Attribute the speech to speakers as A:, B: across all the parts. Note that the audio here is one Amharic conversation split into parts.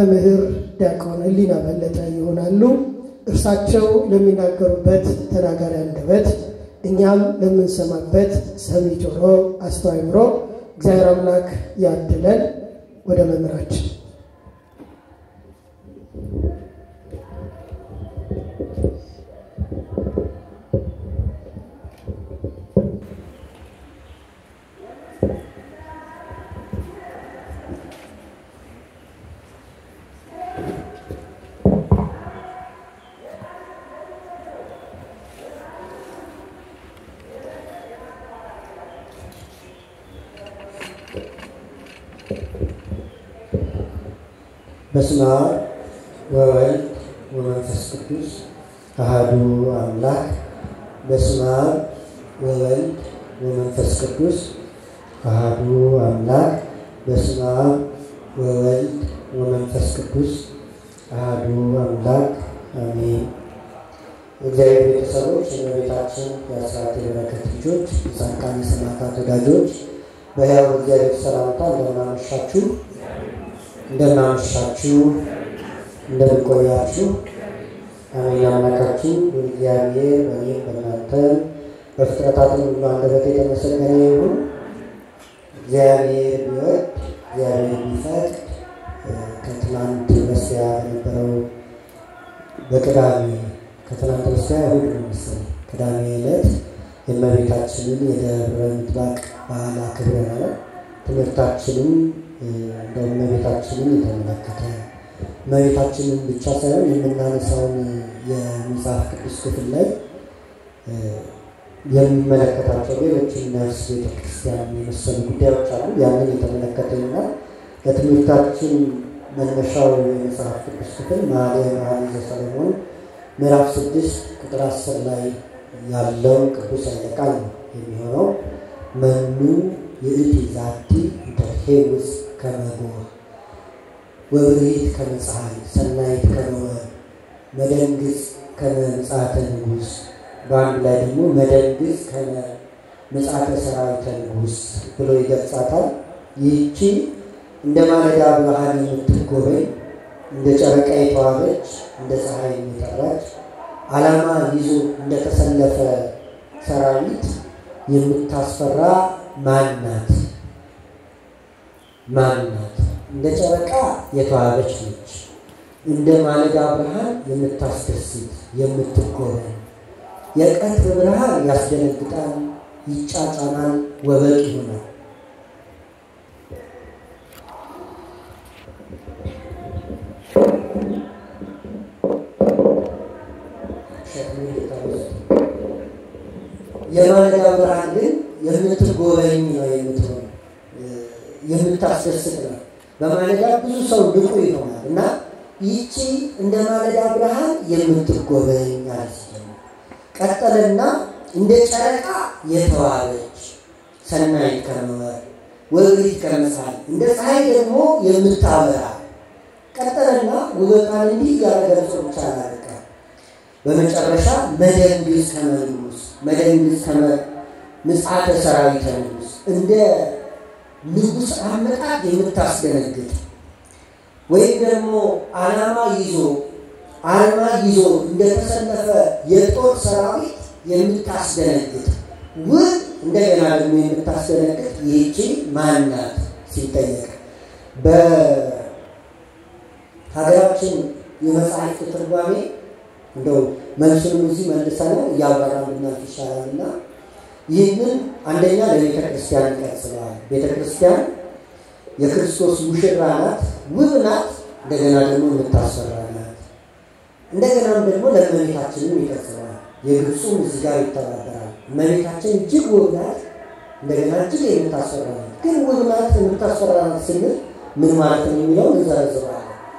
A: መምህር ዲያቆን ሕሊና በለጠ ይሆናሉ። እርሳቸው ለሚናገሩበት ተናጋሪ አንደበት እኛም ለምንሰማበት ሰሚ ጆሮ አስተዋይ አእምሮ እግዚአብሔር አምላክ ያድለን። ወደ መምህራችን
B: በስመ አብ ወወልድ ወመንፈስ ቅዱስ አሐዱ አምላክ። በስመ አብ ወወልድ ወመንፈስ ቅዱስ አሐዱ አምላክ። በስመ አብ ወወልድ ወመንፈስ ቅዱስ አሐዱ አምላክ አሜን። እግዚአብሔር ቤተሰቦች፣ የእመቤታችን የአስራት የበረከት ልጆች፣ የጻድቃን የሰማዕታት ወዳጆች በሕያው እግዚአብሔር ሰላምታ እንደምናመሻችሁ እንደምናመሻችሁ እንደምንቆያችሁ አሜን። አምላካችን እግዚአብሔር በእኔም በእናንተ በፍጥረታትን ሁሉ አንደበት የተመሰገነ ይሁን። እግዚአብሔር ቢወድ እግዚአብሔር ቢፈቅድ ከትናንት በስቲያ በነበረው በቅዳሜ ከትናንት በስቲያ እሑድ ነው መሰለኝ ቅዳሜ ዕለት የእመቤታችንን የደብረ ምጥማቅ በዓል አክብረናል። ትምህርታችንም እንደ እመቤታችንን የተመለከተ እመቤታችንን ብቻ ሳይሆን የምናነሳውን የመጽሐፍ ቅዱስ ክፍል ላይ የሚመለከታቸው ሌሎችን ነፍስ ቤተክርስቲያን የመሰሉ ጉዳዮች አሉ። ያንን የተመለከተ ይሆናል። ለትምህርታችን መነሻው የመጽሐፍ ቅዱስ ክፍል መኃልየ መኃልይ ዘሰሎሞን ምዕራፍ ስድስት ቁጥር አስር ላይ ያለው ቅዱስ ኃይለ ቃል ነው የሚሆነው መኑ ይእቲ ዛቲ እንተትሄውስ ከመጎ ወብርሂት ከመ ፀሐይ ሰናይት ከመ መደንግጽ ከመ ምጽአተ ንጉሥ በአንድ ላይ ደግሞ መደንግጽ ከመ ምጽአተ ሰራዊተ ንጉሥ ብሎ ይገልጻታል። ይህቺ እንደ ማለዳ ብርሃን የምትጎበኝ እንደ ጨረቃ የተዋበች እንደ ፀሐይ የጠራች ዓላማ ይዞ እንደተሰለፈ ሰራዊት የምታስፈራ ማን ናት? ማን ናት? እንደ ጨረቃ የተዋበች ነች። እንደ ማለዳ ብርሃን የምታስደስት የምትጎበኝ። የቀትር ብርሃን ያስደነግጣል፣ ይጫጫናል፣ ወበቅ ይሆናል። የማለዳ ብርሃን ግን የምትጎበኝ ነው የምትሆን የምታስደስት ነው። በማለዳ ብዙ ሰው ንቁ ይሆናል እና ይቺ እንደ ማለዳ ብርሃን የምትጎበኝ አለች። ቀጠለና እንደ ጨረቃ የተዋበች ሰናይት ከመ ወብሪት ከመ ፀሐይ እንደ ፀሐይ ደግሞ የምታበራ ቀጠለና ውበቷን እንዲህ እያረገ ብቻ አላለቀ። በመጨረሻ መደንግዝ ከመ ንጉሥ መደንግዝ ከመ ምጽአተ ሰራዊተ ንጉሥ እንደ ንጉሥ አመጣጥ የምታስደነግጥ ወይም ደግሞ ዓላማ ይዞ አርማ ይዞ እንደተሰለፈ የጦር ሰራዊት የምታስደነግጥ ውብ እንደገና ደግሞ የምታስደነግጥ ይህቺ ማናት ሲጠየቅ በሀገራችን የመጽሐፍት ትርጓሜ እንደው መልሱንም እዚህ መልሰ ነው እያብራራ ብናልፍ ይሻላል እና ይህንን አንደኛ ለቤተ ክርስቲያን ይቀጽለዋል። ቤተ ክርስቲያን የክርስቶስ ሙሽራ ናት፣ ውብ ናት፣ እንደገና ደግሞ የምታስፈራ ናት። እንደገናም ደግሞ ለእመቤታችንም ይቀጽለዋል። የግብፁም እዚህ ጋር ይተባበራል። እመቤታችን እጅግ ውብ ናት፣ እንደገና እጅግ የምታስፈራ ናት። ግን ውብ ናት፣ የምታስፈራ ናት ስንል ምን ማለት ነው የሚለውን እንዘረዝረዋለን።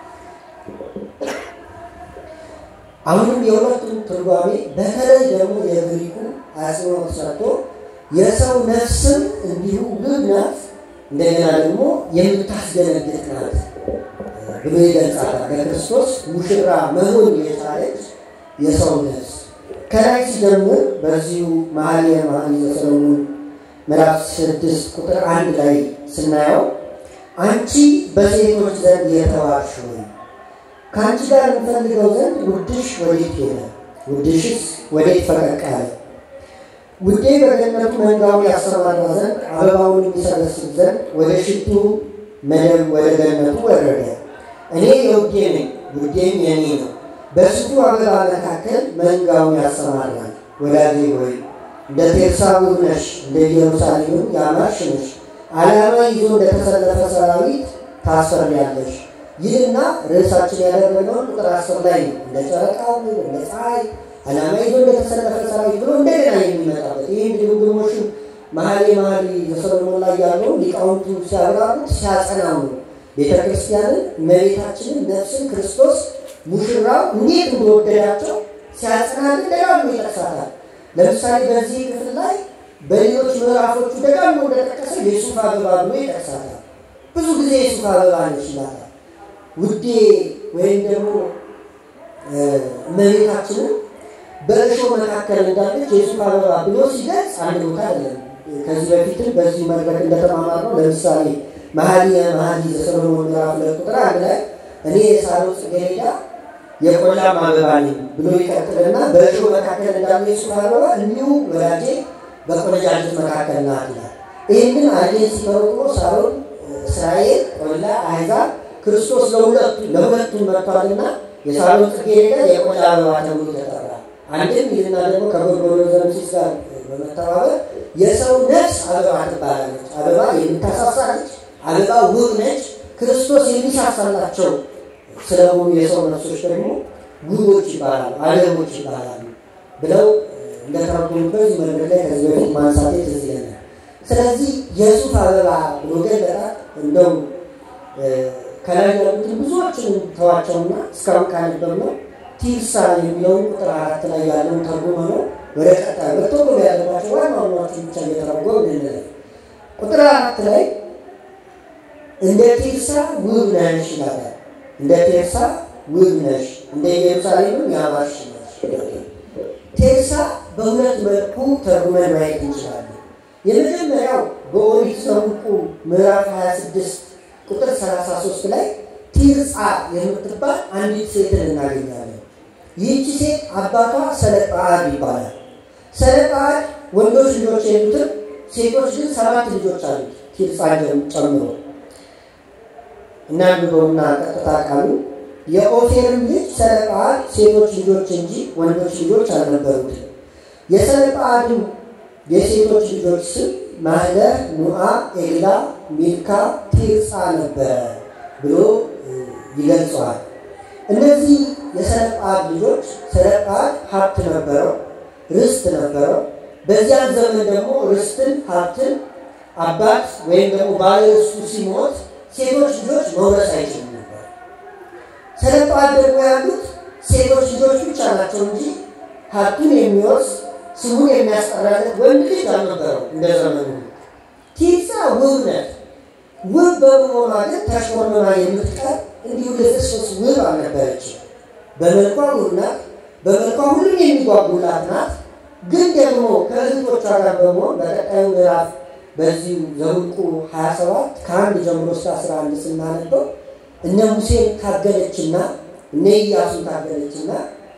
B: አሁንም የሁለቱም ትርጓሜ በተለይ ደግሞ የግሪኩ አጽንኦት ሰጥቶ የሰው ነፍስም እንዲሁ ውብ ናት፣ እንደገና ደግሞ የምታስደነግጥ ናት ብሎ ይገልጻታል። ለክርስቶስ ሙሽራ መሆን የቻለች የሰው ነፍስ ከላይ ሲጀምር በዚሁ መኃልየ መኃልይ ዘሰሎሞን ምዕራፍ ስድስት ቁጥር አንድ ላይ ስናየው አንቺ በሴቶች ዘንድ የተዋብሽ ሆይ ከአንቺ ጋር የምፈልገው ዘንድ ውድሽ ወዴት ሄደ? ውድሽስ ወዴት ፈቀቅ አለ? ውዴ በገነቱ መንጋውን ያሰማራ ዘንድ አበባውን የሚሰበስብ ዘንድ ወደ ሽቱ መደብ ወደ ገነቱ ወረደ። እኔ የውዴ ነኝ፣ ውዴም የኔ ነው። በሽቱ አበባ መካከል መንጋውን ያሰማራል። ወዳጄ ሆይ እንደ ቴርሳ ውብ ነሽ፣ እንደ ኢየሩሳሌምም ያማርሽ ነሽ። ዓላማ ይዞ እንደተሰለፈ ሰራዊት ታስፈሪያለሽ። ይህና ርዕሳችን ያደረገውን ቁጥር አስር ላይ ነው። እንደ ጨረቃ ውብ፣ እንደ ፀሐይ ዓላማ ይዞ እንደተሰለፈ ሰራዊት ብሎ እንደገና የሚመጣበት ይህ ድግግሞሽን መሀሌ መሀሌ በሰሎሞን ላይ ያለው ሊቃውንቱ ሲያብራሩት ሲያጸናው ነው። ቤተ ክርስቲያንን እመቤታችንን ነፍስን ክርስቶስ ሙሽራው እንዴት እንደወደዳቸው ሲያጸናልን ደጋግሞ ይጠቅሳታል። ለምሳሌ በዚህ ክፍል ላይ በሌሎች ምዕራፎቹ ደጋግሞ እንደጠቀሰ የሱፍ አበባ ብሎ ይጠቅሳታል። ብዙ ጊዜ የሱፍ አበባ ነች ይላታል። ውዴ ወይም ደግሞ እመቤታችንን በእሾህ መካከል እንዳለች የሱፍ አበባ ብሎ ሲገልጽ አንድ ቦታ አይደለም። ከዚህ በፊትም በዚህ መድረክ እንደተማማር ነው። ለምሳሌ መኃልየ መኃልይ ዘሰሎሞን ምዕራፍ ሁለት ቁጥር አንድ ላይ እኔ የሳሮን ጽጌረዳ የቆላም አበባ ነኝ ብሎ ይቀጥልና በእሾህ መካከል እንዳለ የሱፍ አበባ እንዲሁ ወዳጄ በቆነጃጅት መካከል ናት ይላል። ይህንን አርጌን ሲተረጉሞ ሳሮን እስራኤል፣ ቆላ፣ አሕዛብ ክርስቶስ ለሁለቱ ለሁለቱም መጥቷልና የሳሮን ጽጌረዳ የቆላ አበባ ተብሎ ተጠራ። አንድም ይህና ደግሞ ከጎርጎርዮስ ዘምሲስ ጋር በመተባበር የሰው ነፍስ አበባ ትባላለች። አበባ የምታሳሳ ነች። አበባ ውብ ነች። ክርስቶስ የሚሳሳላቸው ስለሆኑ የሰው ነፍሶች ደግሞ ውቦች ይባላሉ፣ አበቦች ይባላሉ ብለው እንደተረጎሙበት መንገድ ላይ ከዚህ በፊት ማንሳቴ ትዝ ይለኛል። ስለዚህ የሱፍ አበባ ብሎ ገለጣት። እንደው ከላይ ያሉትን ብዙዎችን ተዋቸውና እስካሁን ካነበብነው ቲርሳ የሚለውን ቁጥር አራት ላይ ያለውን ተርጉመ ነው ወደ ቀጣይ በቶሎ ያለባቸው ዋና ዋናዎቹ ብቻ እየተረጎም እንለፍ። ቁጥር አራት ላይ እንደ ቴርሳ ውብ ነሽ ይላል። እንደ ቴርሳ ውብ ነሽ፣ እንደ ኢየሩሳሌምም ያማርሽ ነሽ። ቴርሳ በሁለት መልኩ ተርጉመን ማየት እንችላለን። የመጀመሪያው በኦሪት ዘኍልቍ ምዕራፍ 26 ቁጥር 33 ላይ ቲርጻ የምትባል አንዲት ሴትን እናገኛለን። ይህቺ ሴት አባቷ ሰለጰዓድ ይባላል። ሰለጰዓድ ወንዶች ልጆች የሉትም፣ ሴቶች ግን ሰባት ልጆች አሉት ቲርጻን ጨምሮ እና ብበውና ቀጥታ ቃሉ የኦፌርም ልጅ ሰለጰዓድ ሴቶች ልጆች እንጂ ወንዶች ልጆች አልነበሩትም። የሰለጰዓድም የሴቶች ልጆች ስም ማህለህ፣ ኑዓ፣ ኤግላ፣ ሚልካ፣ ቲርጻ ነበረ ብሎ ይገልጸዋል። እነዚህ የሰለጰዓድ ልጆች ሰለጰዓድ ሀብት ነበረው፣ ርስት ነበረው። በዚያን ዘመን ደግሞ ርስትን ሀብትን አባት ወይም ደግሞ ባለ ርስቱ ሲሞት ሴቶች ልጆች መውረስ አይችሉም ነበር። ሰለጰዓድ ደግሞ ያሉት ሴቶች ልጆች ብቻ ናቸው እንጂ ሀብቱን የሚወርስ ስሙን የሚያስጠራለት ወንድ ልጅ አልነበረው። እንደ ዘመኑ ቲርጻ ውብ ናት። ውብ በመሆኗ ግን ተሽሞንሞና የምትቀር እንዲሁ ልፍስፍስ ውብ አልነበረችም። በመልኳ ውብ ናት። በመልኳ ሁሉም የሚጓጉላት ናት። ግን ደግሞ ከእህቶቿ ጋር በመሆን በቀጣዩ ምዕራፍ በዚሁ ዘኍልቍ 27 ከአንድ ጀምሮ እስከ 11 ስናነበው እነ ሙሴን ታገለችና እነ ኢያሱን ታገለችና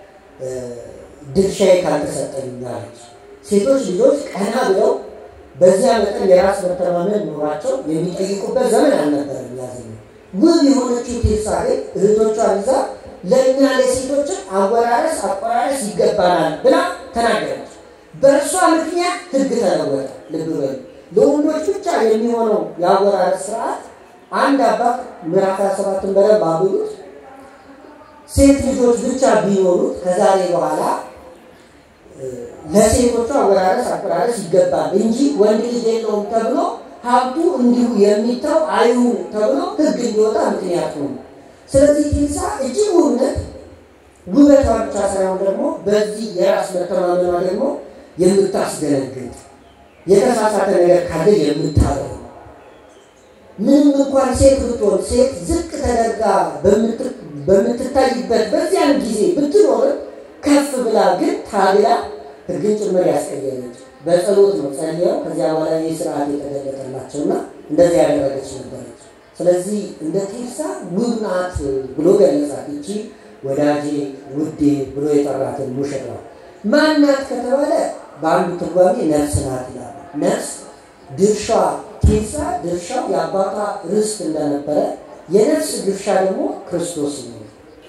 B: ድርሻዬ ካልተሰጠኝ አለች። ሴቶች ልጆች ቀና ብለው በዚያ መጠን የራስ መተማመን ኖሯቸው የሚጠይቁበት ዘመን አልነበረም። ያዘ ውብ የሆነችው ቴርሳ ግን እህቶቿን ይዛ ለእኛ ለሴቶችን አወራረስ አቆራረስ ይገባናል ብላ ተናገረች። በእርሷ ምክንያት ሕግ ተለወጠ። ልብ በሉ። ለወንዶች ብቻ የሚሆነው የአወራረስ ስርዓት አንድ አባት ምዕራፍ 27ን በደንብ አብሉት። ሴት ልጆች ብቻ ቢኖሩት ከዛሬ በኋላ ለሴቶቹ አወራረስ አቆራረስ ይገባል እንጂ ወንድ ልጅ የለውም ተብሎ ሀብቱ እንዲሁ የሚተው አይሁን ተብሎ ሕግ እንዲወጣ ምክንያት ነው። ስለዚህ ቴርሳ እጅግ ውብነት ውበቷ ብቻ ሳይሆን ደግሞ በዚህ የራስ መተማመኗ ደግሞ የምታስደነግጥ የተሳሳተ ነገር ካለ የምታረው ምንም እንኳን ሴት ብትሆን ሴት ዝቅ ተደርጋ በምትታይበት በዚያን ጊዜ ብትኖርም ከፍ ብላ ግን ታግላ ሕግን ጭምር ያስቀየመች በጸሎት ነው ጸልየው ከዚያ በኋላ ይህ ስርዓት የተገለጠላቸውና እንደዚህ ያደረገች ነበረች። ስለዚህ እንደ ቴርሳ ውብ ናት ብሎ ገለጻት። ይቺ ወዳጄ ውዴ ብሎ የጠራትን ሙሽራ ማን ናት ከተባለ በአንዱ ትርጓሜ ነፍስ ናት ይላል። ነፍስ ድርሻ ቴርሳ ድርሻው የአባቷ ርስት እንደነበረ የነፍስ ድርሻ ደግሞ ክርስቶስ ነው።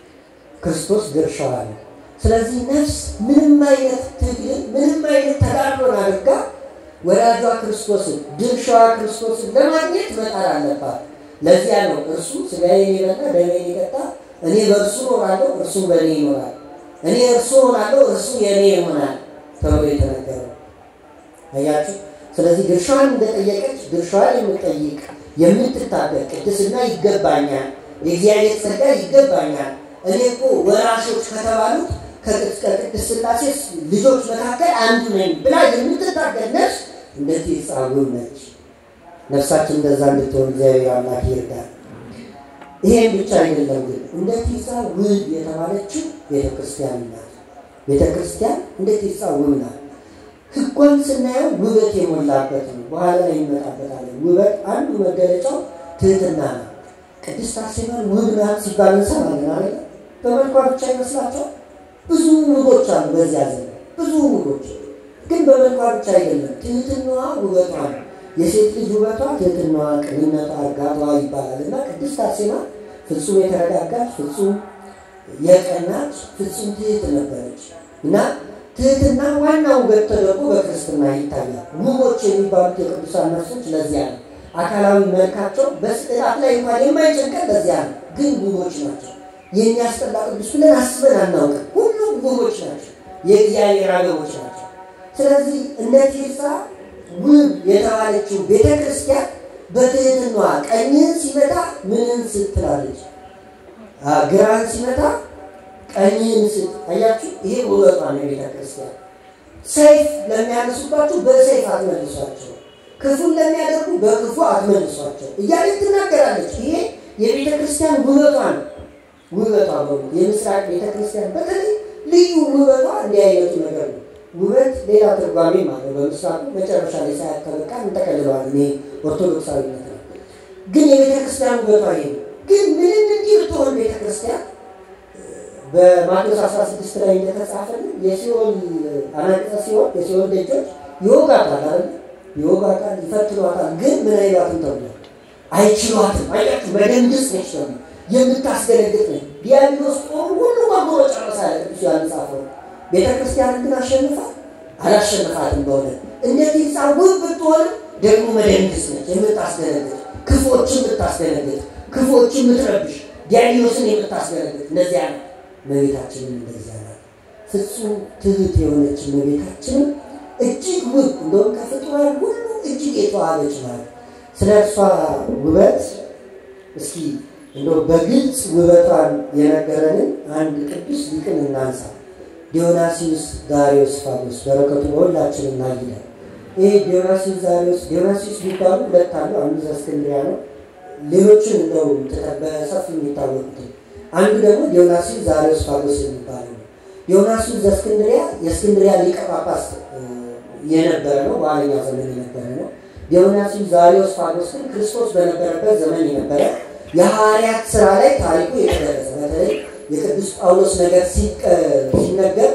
B: ክርስቶስ ድርሻዋ ነው። ስለዚህ ነፍስ ምንም አይነት ትግል ምንም አይነት ተጋድሎን አድርጋ ወዳጇ ክርስቶስን ድርሻዋ ክርስቶስን ለማግኘት መጣር አለባት። ለዚያ ነው እርሱ ሥጋዬን የበላ ደሜን የጠጣ እኔ በእርሱ እኖራለሁ፣ እርሱ በእኔ ይኖራል፣ እኔ እርሱ እሆናለሁ፣ እርሱ የእኔ ይሆናል ተብሎ የተነገረው አያችሁ። ስለዚህ ድርሻዋን እንደጠየቀች ድርሻዋን የምጠይቅ የምትታበቅ ቅድስና ይገባኛል፣ የእግዚአብሔር ጸጋ ይገባኛል፣ እኔ እኮ ወራሾች ከተባሉት ከቅድስት ሥላሴ ልጆች መካከል አንዱ ነኝ ብላ የምትታገል ነፍስ እንደ ቴርሳ ውብ ነች። ነፍሳችን እንደዛ እንድትሆን እግዚአብሔር አምላክ ይርዳል። ይሄን ብቻ አይደለም ግን እንደ ቴርሳ ውብ የተባለችው ቤተክርስቲያን ናት። ቤተክርስቲያን እንደ ቴርሳ ውብ ናት። ሕጓን ስናየው ውበት የሞላበት ነው። በኋላ ላይ ይመጣበታለን። ውበት አንዱ መገለጫው ትህትና ነው። ቅድስት አርሴማን ውብ ናት ሲባል እንሰማለን አይደል? በመልኳ ብቻ ይመስላቸዋል። ብዙ ውቦች አሉ በዚያ ዘመን ብዙ ውቦች፣ ግን በመልኳ ብቻ አይደለም። ትህትናዋ ውበቷ ነው። የሴት ልጅ ውበቷ ትህትናዋ፣ ቅንነቷ፣ እርጋቷ ይባላል እና ቅድስት አርሴማ ፍጹም የተረጋጋች ፍጹም የቀናች ፍጹም ትህት ነበረች እና ትህትና ዋና ውበት ተደርጎ በክርስትና ይታያል። ውቦች የሚባሉት የቅዱሳን ነፍሶች ለዚያ ነው። አካላዊ መልካቸው በስዕላት ላይ እንኳን የማይጨንቀን ለዚያ ነው። ግን ውቦች ናቸው። የሚያስጠላ ቅዱስ ብለን አስበን አናውቅም። ሁሉም ውቦች ናቸው። የእግዚአብሔር አበቦች ናቸው። ስለዚህ እንደ ቴርሳ ውብ የተባለችው ቤተ ክርስቲያን በትህትናዋ ቀኝህን ሲመታ ምንን ስትላለች? ግራህን ሲመታ ቀኝህን ስጥ። አያችሁ፣ ይሄ ውበቷ ነው የቤተ ክርስቲያን። ሰይፍ ለሚያነሱባችሁ በሰይፍ አትመልሷቸው፣ ክፉን ለሚያደርጉ በክፉ አትመልሷቸው እያለች ትናገራለች። ይሄ የቤተ ክርስቲያን ውበቷ ነው። ውበቷ በሙሉ የምስራቅ ቤተ ክርስቲያን በተለይ ልዩ ውበቷ እንዲህ አይነቱ ነገር ነው። ውበት ሌላ ትርጓሜ ማለት በምስራቁ መጨረሻ ላይ ሳያከበቃ እንጠቀልለዋል። ይሄ ኦርቶዶክሳዊነት ነው። ግን የቤተ ክርስቲያን ውበቷ ይሄ ነው። ግን ምንም እንዲህ ብትሆን ቤተ ክርስቲያን በማቴዎስ 16 ላይ እንደተጻፈልን የሲኦል አናቅጸ ሲሆን የሲኦል ደጆች ይወጋታል አለ ይወጋታል፣ ይፈትኗታል። ግን ምን አይሏትም ተብሏል። አይችሏትም። አያችሁ በደንግስ ነች ተብሎ የምታስገለግጥ ነች። ዲያብሎስ ጦሩ ሁሉ በጎሮ ጨረሳ ያለ ቅዱስ ዮሐንስ አፈወርቅ ቤተ ክርስቲያንን ግን አሸንፋ አላሸንፋትም። በእውነት እነዚህ ውብ ብትሆንም ደግሞ መደንግስ ነች፣ የምታስገለግጥ ክፎችን የምታስገለግጥ ክፎችን የምትረብሽ ዲያብሎስን የምታስገለግጥ እንደዚያ ነው። እመቤታችንም እንደዚያ ናት። ፍጹም ትህት የሆነች እመቤታችንም እጅግ ውብ እንደውም ከፍጡራን ሁሉ እጅግ የተዋበች ናት። ስለ እርሷ ውበት እስኪ እንደው በግልጽ ውበቷን የነገረንን አንድ ቅዱስ ሊቅን እናንሳ። ዲዮናሲዩስ ዳሪዮስ ፋጎስ በረከቱ በሁላችን እናይለን። ይህ ዲዮናሲዩስ ዳሪዮስ ዲዮናሲዩስ ቢባሉ ሁለት አሉ። አንዱ ዘእስክንድርያ ነው። ሌሎችን እንደው በሰፊ የሚታወቁት አንዱ ደግሞ ዲዮናሲዩስ ዳሪዮስ ፋጎስ የሚባለው ነው። ዲዮናሲዩስ ዘእስክንድርያ የእስክንድርያ ሊቀ ጳጳስ የነበረ ነው። በኋለኛው ዘመን የነበረ ነው። ዲዮናሲዩስ ዳሪዮስ ፋጎስ ግን ክርስቶስ በነበረበት ዘመን የነበረ የሐዋርያት ስራ ላይ ታሪኩ የተደረሰ በተለይ የቅዱስ ጳውሎስ ነገር ሲነገር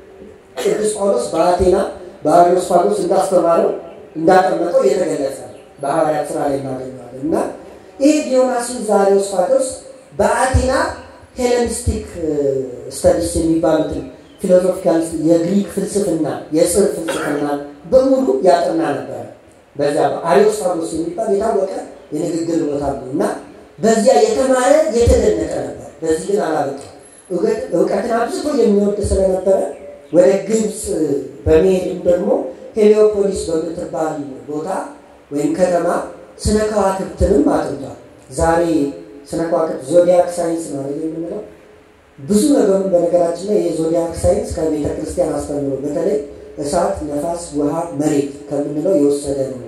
B: ቅዱስ ጳውሎስ በአቴና በአሪዮስፋጎስ እንዳስተማረው እንዳጠመቀው የተገለጸ በሐዋርያት ስራ ላይ እናገኘዋለን እና ይህ ዲዮናሲዩስ ዘአሪዮስፋጎስ በአቴና ሄለኒስቲክ ስተዲስ የሚባሉትን ፊሎሶፊካል የግሪክ ፍልስፍና የጽር ፍልስፍና በሙሉ ያጠና ነበረ። በዚያ አሪዮስፋጎስ የሚባል የታወቀ የንግግር ቦታ ነው እና በዚያ የተማረ የተደነቀ ነበር። በዚህ ግን አላበቃም። እውቀትን አብዝቶ የሚወድ ስለነበረ ወደ ግብፅ በመሄድም ደግሞ ሄሊዮፖሊስ በምትባል ቦታ ወይም ከተማ ስነ ከዋክብትንም አጥንቷል። ዛሬ ስነ ከዋክብት ዞዲያክ ሳይንስ ነው የምንለው። ብዙ ነገሩን በነገራችን ላይ የዞዲያክ ሳይንስ ከቤተ ክርስቲያን አስተምሮ በተለይ እሳት፣ ነፋስ፣ ውሃ፣ መሬት ከምንለው የወሰደ ነው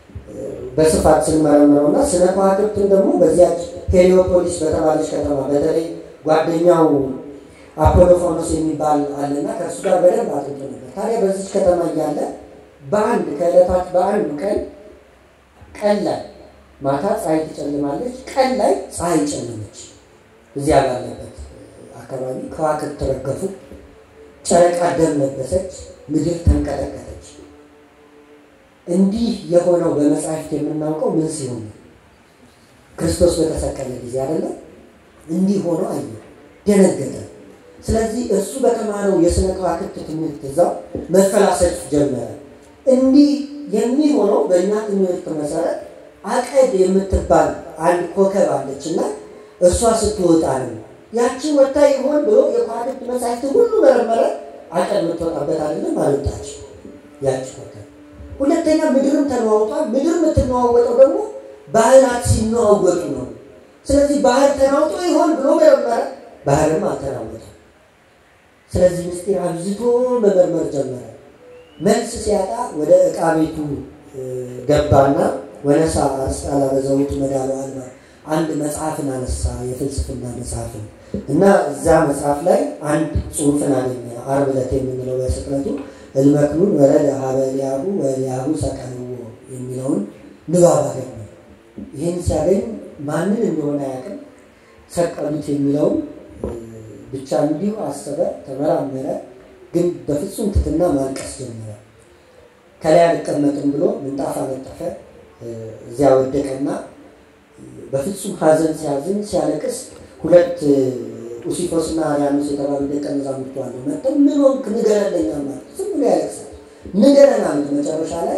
B: በስፋት ስንመረምረው እና ስነ ከዋክብትን ደግሞ በዚያች ሄሊዮፖሊስ በተባለች ከተማ በተለይ ጓደኛው አፖሎፎኖስ የሚባል አለና ከእሱ ጋር በደንብ አጥንቶ ነበር። ታዲያ በዚች ከተማ እያለ በአንድ ከዕለታት በአንዱ ቀን ቀን ላይ ማታ ፀሐይ ትጨልማለች፣ ቀን ላይ ፀሐይ ጨለመች። እዚያ ባለበት አካባቢ ከዋክብት ተረገፉ፣ ጨረቃ ደም ለበሰች፣ ምድር ተንቀጠቀጠች። እንዲህ የሆነው በመጽሐፍት የምናውቀው ምን ሲሆን ነው? ክርስቶስ በተሰቀለ ጊዜ አይደለም። እንዲህ ሆኖ አየ፣ ደነገጠ። ስለዚህ እሱ በተማረው የስነ ከዋክብት ትምህርት እዛው መፈላሰፍ ጀመረ። እንዲህ የሚሆነው በእኛ ትምህርት መሰረት አቀድ የምትባል አንድ ኮከብ አለች እና እሷ ስትወጣ ነው። ያቺ ወታ ይሆን ብሎ የከዋክብት መጻሕፍት ሁሉ መረመረ። አቀድ የምትወጣበት አይደለም፣ አልወጣች ያቺ ኮከብ። ሁለተኛ ምድርም ተለዋውጧል። ምድር የምትነዋወጠው ደግሞ ባህላት ሲነዋወጡ ነው። ስለዚህ ባህር ተናውጦ ይሆን ብሎ መረመረ። ባህርም አልተናወጠም። ስለዚህ ምስጢር አብዝቶ መመርመር ጀመረ። መልስ ሲያጣ ወደ ዕቃ ቤቱ ገባና ወነሳ አስቃላ በዘውቱ መዳሉ አልባ አንድ መጽሐፍን አነሳ፣ የፍልስፍና መጽሐፍን እና እዛ መጽሐፍ ላይ አንድ ጽሑፍን አገኘ። ዓርብ ዕለት የምንለው በስቅለቱ እልመክኑን ወረደ ሀበ ኤልያሁ ወኤልያሁ ሰቀልዎ የሚለውን ንባብ አገኘ። ይህን ሲያገኝ ማንን እንደሆነ አያውቅም። ሰቀሉት የሚለውን ብቻ እንዲሁ አሰበ፣ ተመራመረ። ግን በፍጹም ትትና ማልቀስ ጀመረ። ከላይ አልቀመጥም ብሎ ምንጣፍ አነጠፈ። እዚያ ወደቀና በፍጹም ሐዘን ሲያዝን ሲያለቅስ ሁለት ኡሲፎስ እና አርያኖስ የተባሉ ደቀ መዛሙርቱ አሉ። መጥተው ምን ሆንክ ንገረለኛ ማለት ዝም ብሎ ያለቅሳል። ንገረን አሉት። መጨረሻ ላይ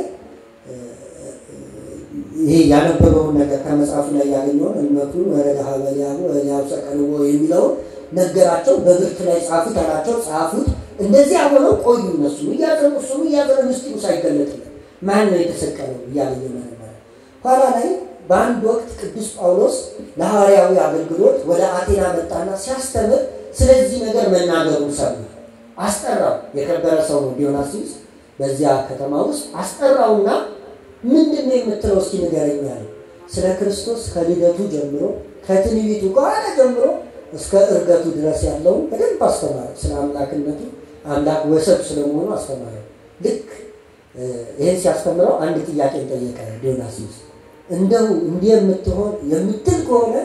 B: ይሄ ያነበበውን ነገር ከመጽሐፉ ላይ ያገኘውን እልመክኑን ወረደ ሀበ ኤልያሁ ወኤልያሁ ሰቀልዎ የሚለውን ነገራቸው። በብርት ላይ ጻፉት አላቸው። ጻፉት። እንደዚያ ሆነው ቆዩ። እነሱ እያዘኑ እሱም እያዘነ ምስጢሩ ሳይገለጥለት ማን ነው የተሰቀለው እያለ እየመረመረ ኋላ ላይ በአንድ ወቅት ቅዱስ ጳውሎስ ለሐዋርያዊ አገልግሎት ወደ አቴና መጣና ሲያስተምር ስለዚህ ነገር መናገሩን ሰሙ። አስጠራው። የከበረ ሰው ነው ዲዮናስዮስ። በዚያ ከተማ ውስጥ አስጠራውና ምንድን ነው የምትለው እስኪ ንገረኝ ያለው። ስለ ክርስቶስ ከልደቱ ጀምሮ ከትንቢቱ ከኋላ ጀምሮ እስከ እርገቱ ድረስ ያለውን በደንብ አስተማረ። ስለ አምላክነቱ አምላክ ወሰብ ስለመሆኑ አስተማረ። ልክ ይህን ሲያስተምረው አንድ ጥያቄ ጠየቀ ዲዮናስዮስ። እንደው እንዲህ የምትሆን የምትል ከሆነ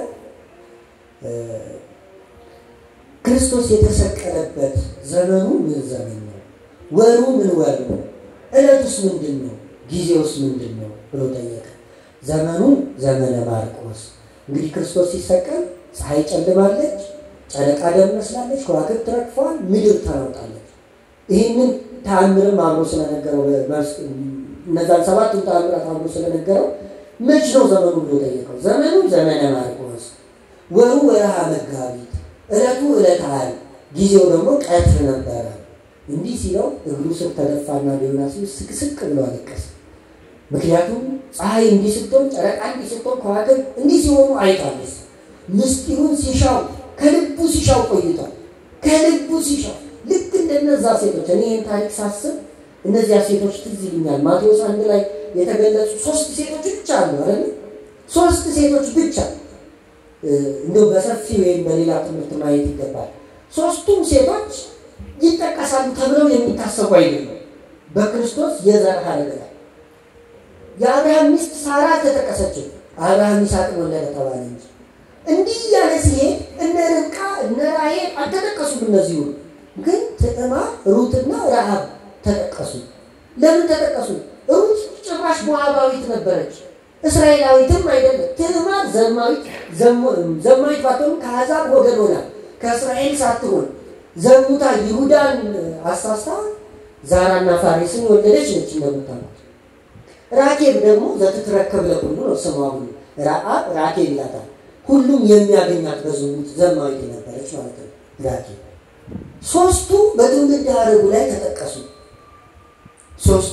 B: ክርስቶስ የተሰቀለበት ዘመኑ ምን ዘመን ነው? ወሩ ምን ወር ነው? ዕለቱስ ምንድን ነው? ጊዜውስ ምንድን ነው ብሎ ጠየቀ። ዘመኑ ዘመነ ማርቆስ። እንግዲህ ክርስቶስ ሲሰቀል ፀሐይ ጨልማለች፣ ጨረቃ ደም መስላለች፣ ከዋክብት ረግፈዋል፣ ምድር ተናውጣለች። ይህንን ተአምርም አብሮ ስለነገረው እነዛን ሰባቱን ተአምራት አብሮ ስለነገረው መች ነው ዘመኑ ብሎ ጠየቀው። ዘመኑ ዘመነ ማርቆስ፣ ወሩ ወርሃ መጋቢት፣ ዕለቱ ዕለተ ዓርብ፣ ጊዜው ደግሞ ቀትር ነበረ። እንዲህ ሲለው እግሩ ስር ተደፋና ዲዮናስዮስ ስቅስቅ ብሎ አለቀሰ። ምክንያቱም ፀሐይ እንዲህ ስትሆን፣ ጨረቃ እንዲህ ስትሆን፣ ከዋክብት እንዲህ ሲሆኑ አይቷለስ። ምስጢሩን ሲሻው ከልቡ ሲሻው ቆይቷል። ከልቡ ሲሻው ልክ እንደነዛ ሴቶች እኔ ይህን ታሪክ ሳስብ እነዚያ ሴቶች ትዝ ይሉኛል። ማቴዎስ አንድ ላይ የተገለጹ ሶስት ሴቶች ብቻ አሉ አይደል? ሶስት ሴቶች ብቻ እንደው በሰፊ ወይም በሌላ ትምህርት ማየት ይገባል። ሶስቱም ሴቶች ይጠቀሳሉ ተብለው የሚታሰቡ አይደሉም። በክርስቶስ የዘር ሐረግ ላይ የአብርሃም ሚስት ሳራ ተጠቀሰችው። አብርሃም ይስሐቅን ወለደ ተባለ እንጂ እንዲህ እያለ ሲሄድ እነ ርብቃ እነ ራሔል አልተጠቀሱም። እነዚህ ሁሉ ግን ትዕማር፣ ሩትና ረሃብ ተጠቀሱ። ለምን ተጠቀሱ? ሩት ጭራሽ ሞዓባዊት ነበረች፣ እስራኤላዊትም አይደለም። ትዕማር ዘማዊት ዘማዊት ባትሆን ከአሕዛብ ወገን ሆና ከእስራኤል ሳትሆን ዘሙታ ይሁዳን አሳስታ ዛራና ፋሬስን የወለደች ነች እንደምታውቁት። ራኬብ ደግሞ ዘትትረከብ ለኩሉ ነው ስሟ ሁሉ ረአብ ራኬብ ይላታል። ሁሉም የሚያገኛት በዝሙት ዘማዊት የነበረች ማለት ነው ራኬብ። ሶስቱ በትውልድ ሐረጉ ላይ ተጠቀሱ። ሶስቱ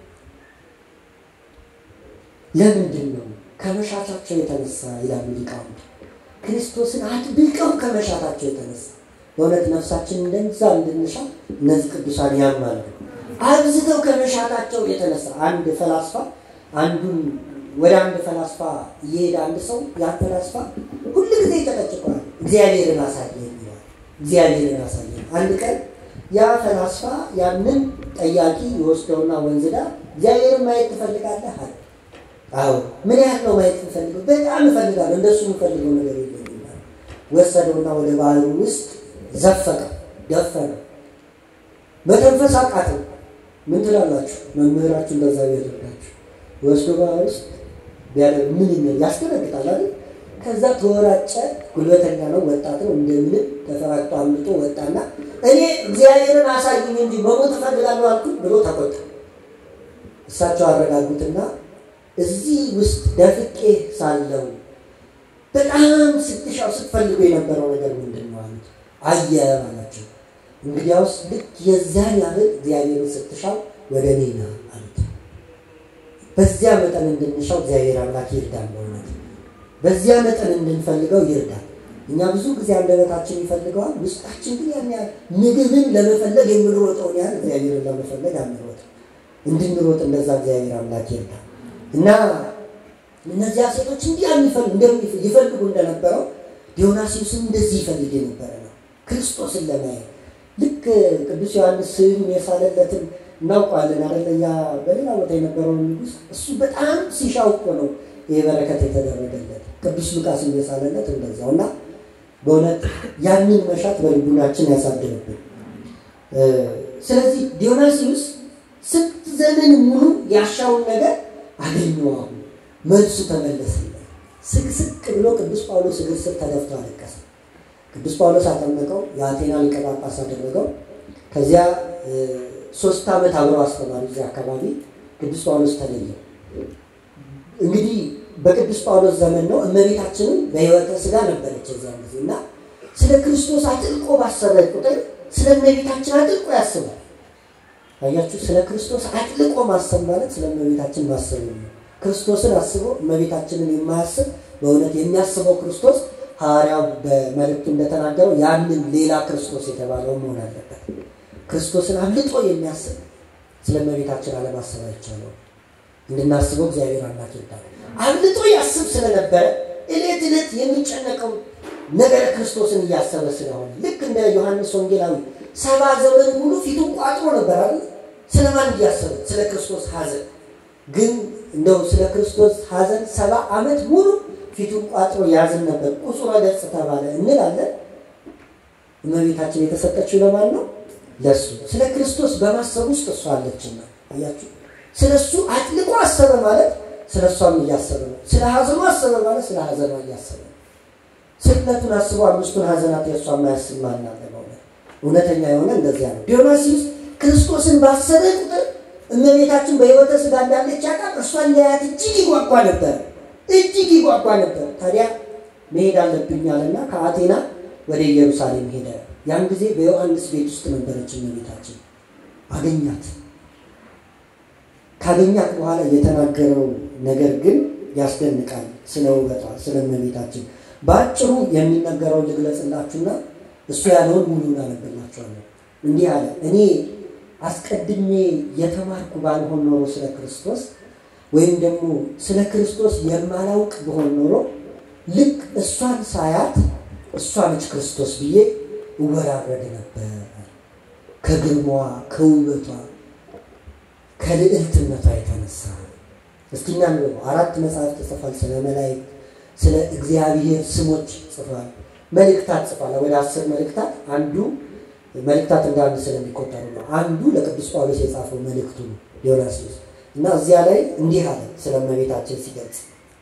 B: ለምንድን ነው? ከመሻታቸው የተነሳ ይላሉ ሊቃውንት። ክርስቶስን አጥብቀው ከመሻታቸው የተነሳ በእውነት ነፍሳችን እንደዛ እንድንሻ እነዚህ ቅዱሳን ያማሉ። አብዝተው ከመሻታቸው የተነሳ አንድ ፈላስፋ አንዱን ወደ አንድ ፈላስፋ እየሄደ አንድ ሰው ያ ፈላስፋ ሁሉ ጊዜ ይጨቀጭቀዋል። እግዚአብሔርን አሳየን ይለዋል። እግዚአብሔርን አሳየን። አንድ ቀን ያ ፈላስፋ ያንን ጠያቂ የወስደውና ወንዝ ዳር እግዚአብሔርን ማየት ትፈልጋለህ አለ። አዎ ምን ያህል ነው ማየት የምፈልገው? በጣም እፈልጋለሁ። እንደሱ የምፈልገው ነገር የለኝም። ወሰደውና ወደ ባህሩ ውስጥ ዘፈቀ፣ ደፈነ፣ መተንፈስ አቃተው። ምን ትላላችሁ? መምህራችሁ እንደዛ ቢያደርጋችሁ ወስዶ ባህር ውስጥ ቢያደርግ ምን ይመል ያስደነግጣል አይደል? ከዛ ተወራጨ። ጉልበተኛ ነው፣ ወጣት ነው። እንደምንም ተፈራቅጦ አምልጦ ወጣና እኔ እግዚአብሔርን አሳይኝ እንጂ መሞት እፈልጋለሁ አልኩኝ ብሎ ተቆጣ። እሳቸው አረጋጉትና እዚህ ውስጥ ደፍቄ ሳለው በጣም ስትሻው ስትፈልገው የነበረው ነገር ምንድን ነው አሉት። አየ አላቸው። እንግዲያውስ ልክ የዛን ያህል እግዚአብሔርን ስትሻው ወደ እኔ ና አሉት። በዚያ መጠን እንድንሻው እግዚአብሔር አምላክ ይርዳል። በእውነት በዚያ መጠን እንድንፈልገው ይርዳል። እኛ ብዙ ጊዜ አንደበታችን ይፈልገዋል፣ ውስጣችን ግን ያን ያህል ምግብን ለመፈለግ የምንሮጠውን ያህል እግዚአብሔርን ለመፈለግ አንሮጥ። እንድንሮጥ እንደዛ እግዚአብሔር አምላክ ይርዳል እና እነዚያ ሴቶች እንዲህ ይፈልጉ እንደነበረው ዲዮናሲዎስም እንደዚህ ይፈልግ የነበረ ነው፣ ክርስቶስን ለማየት ልክ ቅዱስ ዮሐንስ ስዕሉን የሳለለትን እናውቀዋለን አደለ? ያ በሌላ ቦታ የነበረውን ንጉሥ እሱ በጣም ሲሻው እኮ ነው ይህ በረከት የተደረገለት። ቅዱስ ሉቃስም የሳለለት እንደዛው እና በእውነት ያንን መሻት በልቡናችን ያሳድርብን። ስለዚህ ዲዮናሲዎስ ስንት ዘመን ሙሉ ያሻውን ነገር አገኘው። አሁን መልሱ ተመለሰለት። ስቅስቅ ብሎ ቅዱስ ጳውሎስ እግር ስር ተደፍቶ አለቀሰ። ቅዱስ ጳውሎስ አጠመቀው፣ የአቴና ሊቀ ጳጳስ አደረገው። ከዚያ ሶስት ዓመት አብረው አስተማሪ እዚያ አካባቢ ቅዱስ ጳውሎስ ተለየው። እንግዲህ በቅዱስ ጳውሎስ ዘመን ነው። እመቤታችንም በሕይወተ ሥጋ ነበረች እዚያን ጊዜ እና ስለ ክርስቶስ አጥልቆ ባሰበ ቁጥር ስለ እመቤታችን አጥልቆ ያስባል። አያችሁ፣ ስለ ክርስቶስ አጥልቆ ማሰብ ማለት ስለ እመቤታችን ማሰብ ነው። ክርስቶስን አስቦ እመቤታችንን የማያስብ በእውነት የሚያስበው ክርስቶስ ሐዋርያው በመልእክቱ እንደተናገረው ያንን ሌላ ክርስቶስ የተባለው መሆን አለበት። ክርስቶስን አብልጦ የሚያስብ ስለ እመቤታችን አለማሰብ አይቻለው። እንድናስበው እግዚአብሔር አምላክ ይርዳል። አብልጦ ያስብ ስለነበረ እለት ዕለት የሚጨነቀው ነገረ ክርስቶስን እያሰበ ስለሆነ ልክ እንደ ዮሐንስ ወንጌላዊ ሰባ ዘመን ሙሉ ፊቱን ቋጥሮ ነበር አይደል? ስለማን እያሰበ? ስለ ክርስቶስ ሐዘን ግን እንደው ስለ ክርስቶስ ሐዘን ሰባ ዓመት ሙሉ ፊቱን ቋጥሮ ያዝን ነበር። ቁጹረ ገጽ ተባለ እንላለን። እመቤታችን የተሰጠችው ለማን ነው? ለሱ። ስለ ክርስቶስ በማሰብ ውስጥ እሷ አለችና፣ አያችሁ። ስለ እሱ አጥልቆ አሰበ ማለት ስለ እሷም እያሰበ ነው። ስለ ሐዘኑ አሰበ ማለት ስለ ሐዘኗ እያሰበ ነው። ስቅለቱን አስቦ አምስቱን ሐዘናት የእሷ የማያስብ ማን አለ? በእውነት እውነተኛ የሆነ እንደዚያ ነው። ዲዮናሲስ ክርስቶስን ባሰበ ቁጥር እመቤታችን በሕይወተ ሥጋ እንዳለች ያውቃል። እርሷን ሊያያት እጅግ ይጓጓ ነበር፣ እጅግ ይጓጓ ነበር። ታዲያ መሄድ አለብኝ አለና ከአቴና ወደ ኢየሩሳሌም ሄደ። ያን ጊዜ በዮሐንስ ቤት ውስጥ ነበረች እመቤታችን። አገኛት። ካገኛት በኋላ የተናገረው ነገር ግን ያስደንቃል። ስለ ውበቷ፣ ስለ እመቤታችን በአጭሩ የሚነገረውን ልግለጽላችሁና እሱ ያለውን ሙሉን አነብላችኋለሁ። እንዲህ አለ እኔ አስቀድሜ የተማርኩ ባልሆን ኖሮ ስለ ክርስቶስ ወይም ደግሞ ስለ ክርስቶስ የማላውቅ ብሆን ኖሮ ልክ እሷን ሳያት እሷ ነች ክርስቶስ ብዬ እወራረድ ነበር። ከግርማዋ፣ ከውበቷ፣ ከልዕልትነቷ የተነሳ እስኪ እናንብበው። አራት መጽሐፍ ጽፏል። ስለ መላእክት፣ ስለ እግዚአብሔር ስሞች ጽፏል። መልእክታት ጽፏል። ወደ አስር መልእክታት አንዱ መልእክታት እንደ አንድ ስለሚቆጠሩ ነው። አንዱ ለቅዱስ ጳውሎስ የጻፈው መልእክቱ ነው ዲዮናስዮስ እና እዚያ ላይ እንዲህ አለ ስለ እመቤታችን ሲገልጽ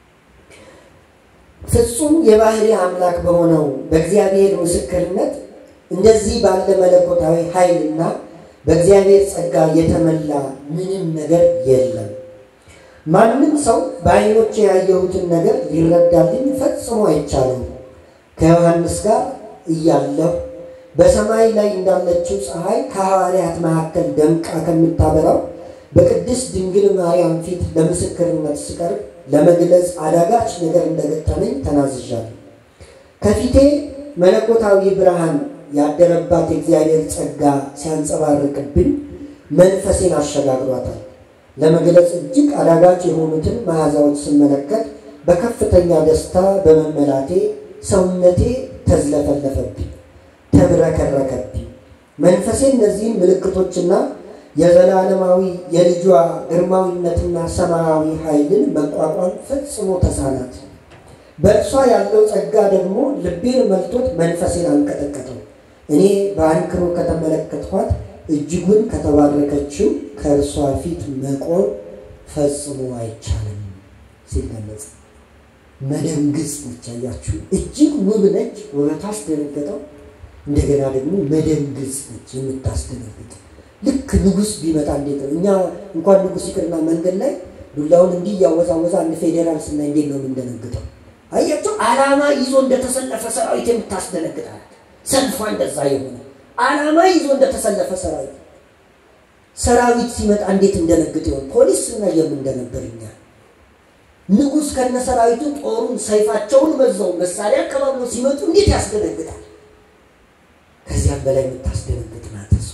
B: ፍጹም የባህሪ አምላክ በሆነው በእግዚአብሔር ምስክርነት እንደዚህ ባለ መለኮታዊ ኃይልና በእግዚአብሔር ጸጋ የተመላ ምንም ነገር የለም። ማንም ሰው በዓይኖቼ ያየሁትን ነገር ሊረዳልኝ ፈጽሞ አይቻልም። ከዮሐንስ ጋር እያለሁ በሰማይ ላይ እንዳለችው ፀሐይ ከሐዋርያት መካከል ደምቃ ከምታበራው በቅድስት ድንግል ማርያም ፊት ለምስክርነት ስቀርብ ለመግለጽ አዳጋች ነገር እንደገጠመኝ ተናዝዣለሁ። ከፊቴ መለኮታዊ ብርሃን ያደረባት የእግዚአብሔር ጸጋ ሲያንጸባርቅብኝ መንፈሴን አሸጋግሯታል። ለመግለጽ እጅግ አዳጋች የሆኑትን መዓዛዎች ስመለከት በከፍተኛ ደስታ በመመላቴ ሰውነቴ ተዝለፈለፈብኝ፣ ተብረከረከብኝ። መንፈሴ እነዚህን ምልክቶችና የዘላለማዊ የልጇ ግርማዊነትና ሰማያዊ ኃይልን መቋቋም ፈጽሞ ተሳናት። በእርሷ ያለው ጸጋ ደግሞ ልቤን መልቶት መንፈሴን አንቀጠቀጠው። እኔ በአንክሮ ከተመለከትኳት እጅጉን ከተባረከችው ከእርሷ ፊት መቆም ፈጽሞ አይቻልም ሲገለጽ መደንግጽ ነች። አያችሁ፣ እጅግ ውብ ነች፣ ውበቷ አስደነገጠው። እንደገና ደግሞ መደንግጽ ነች፣ የምታስደነግጥ ልክ ንጉሥ ቢመጣ እንዴት ነው? እኛ እንኳን ንጉሥ ይቅርና መንገድ ላይ ዱላውን እንዲህ እያወዛወዛ አንድ ፌዴራል ስናይ እንዴት ነው የምንደነግጠው? አያቸው ዓላማ ይዞ እንደተሰለፈ ሰራዊት የምታስደነግጣል። ሰልፏ እንደዛ የሆነ ዓላማ ይዞ እንደተሰለፈ ሰራዊት ሰራዊት ሲመጣ እንዴት እንደነግጥ ይሆን? ፖሊስ ስናይ የምንደነበር እኛ ንጉሥ ከነ ሰራዊቱ ጦሩን ሰይፋቸውን መዘው መሳሪያ አቀባብሎ ሲመጡ እንዴት ያስደነግጣል። ከዚያም በላይ የምታስደነግጥ ናት እሷ።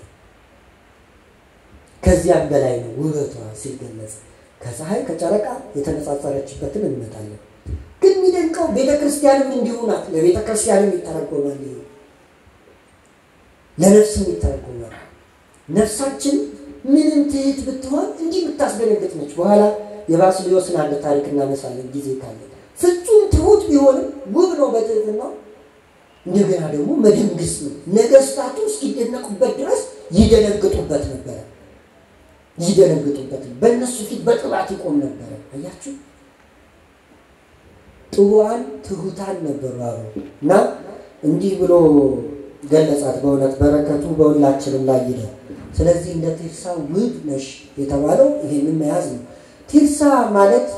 B: ከዚያም በላይ ነው ውበቷ ሲገለጽ። ከፀሐይ ከጨረቃ የተነጻጸረችበትን እንመጣለን። ግን የሚደንቀው ቤተ ክርስቲያንም እንዲሁ ናት። ለቤተ ክርስቲያንም ይተረጎማል፣ ለነፍስም ይተረጎማል። ነፍሳችን ምንም ትህት ብትሆን እንዲህ የምታስደነግጥ ነች። በኋላ የባስልዮስን አንድ ታሪክ እናነሳለን ጊዜ ካለ። ፍጹም ትሁት ቢሆንም ውብ ነው በትህትናው። እንደገና ደግሞ መደንግስ ነው። ነገስታቱ እስኪደነቁበት ድረስ ይደነግጡበት ነበረ ይደነግጡበት በእነሱ ፊት በጥላት ይቆም ነበረ። አያችሁ ጥዋን ትሁታን ነበሩ አሉ እና እንዲህ ብሎ ገለጻት። በእውነት በረከቱ በሁላችንም ላይ ይደር። ስለዚህ እንደ ቴርሳ ውብ ነሽ የተባለው ይሄንን መያዝ ነው። ቴርሳ ማለት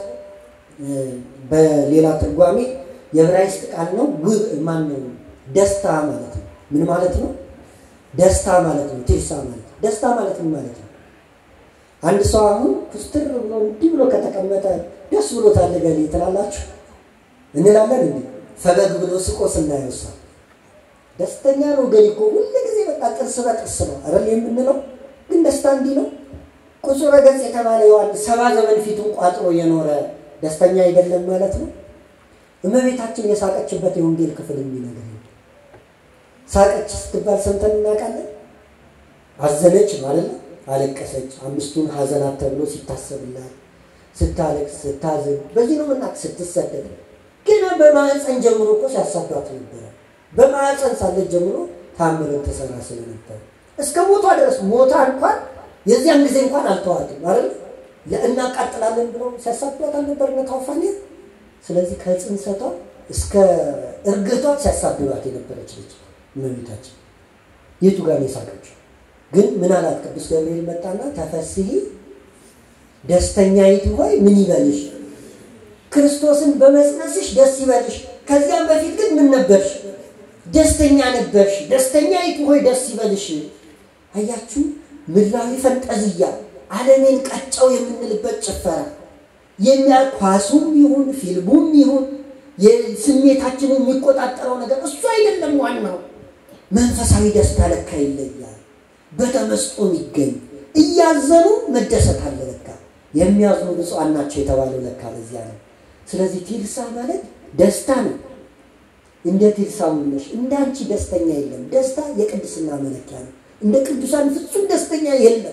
B: በሌላ ትርጓሜ የዕብራይስጥ ቃል ነው። ውብ ማን ነው? ደስታ ማለት ነው። ምን ማለት ነው? ደስታ ማለት ነው። ቴርሳ ማለት ደስታ ማለት ምን ማለት ነው? አንድ ሰው አሁን ኩስትር ብሎ እንዲህ ብሎ ከተቀመጠ ደስ ብሎታል ገሌ ትላላችሁ እንላለን። እንዲ ፈገግ ብሎ ስቆ ስናየው ሰው ደስተኛ ነው ገሌ እኮ ሁሉ ጊዜ በቃ ጥርስ በጥርስ ነው አይደል የምንለው። ግን ደስታ እንዲህ ነው። ቁጹረ ገጽ የተባለ ዮሐንስ ሰባ ዘመን ፊቱን ቋጥሮ የኖረ ደስተኛ አይደለም ማለት ነው። እመቤታችን የሳቀችበት የወንጌል ክፍል የሚነገር ሳቀች ስትባል ሰምተን እናውቃለን። አዘነች ማለት ነው። አለቀሰች። አምስቱን ሐዘናት ተብሎ ሲታሰብላት ስታለቅስ፣ ስታዝን በዚህ ነው ምናቅ ስትሰደድ ገና በማህፀን ጀምሮ እኮ ሲያሳዷት ነበረ። በማህፀን ሳለች ጀምሮ ታምርን ተሰራ ስለነበር እስከ ሞቷ ድረስ ሞታ እንኳን የዚያን ጊዜ እንኳን አልተዋትም ማለት እናቃጥላለን ብለው ሲያሳዷት አልነበር እነ ታውፋንያ። ስለዚህ ከጽንሰቷ እስከ እርግቷ ሲያሳድዷት የነበረች ልጅ እመቤታችን የቱ ጋር ነው የሳቀችው? ግን ምን አላት? ቅዱስ ገብርኤል መጣና ተፈስሒ ደስተኛይቱ ሆይ ምን ይበልሽ? ክርስቶስን በመጽነስሽ ደስ ይበልሽ። ከዚያም በፊት ግን ምን ነበርሽ? ደስተኛ ነበርሽ። ደስተኛይቱ ሆይ ደስ ይበልሽ። አያችሁ፣ ምድራዊ ፈንጠዝያ ዓለሜን ቀጨው የምንልበት ጭፈራ የሚያ ኳሱም ይሁን ፊልሙም ይሁን ስሜታችንን የሚቆጣጠረው ነገር እሱ አይደለም ዋናው። መንፈሳዊ ደስታ ለካ ይለያል። በተመስጦ የሚገኝ እያዘኑ መደሰት አለ ለካ። የሚያዝኑ ብፁዓን ናቸው የተባለው ለካ በዚያ ነው። ስለዚህ ቴርሳ ማለት ደስታ ነው። እንደ ቴርሳ ነሽ። እንደ አንቺ ደስተኛ የለም። ደስታ የቅድስና መለኪያ ነው። እንደ ቅዱሳን ፍጹም ደስተኛ የለም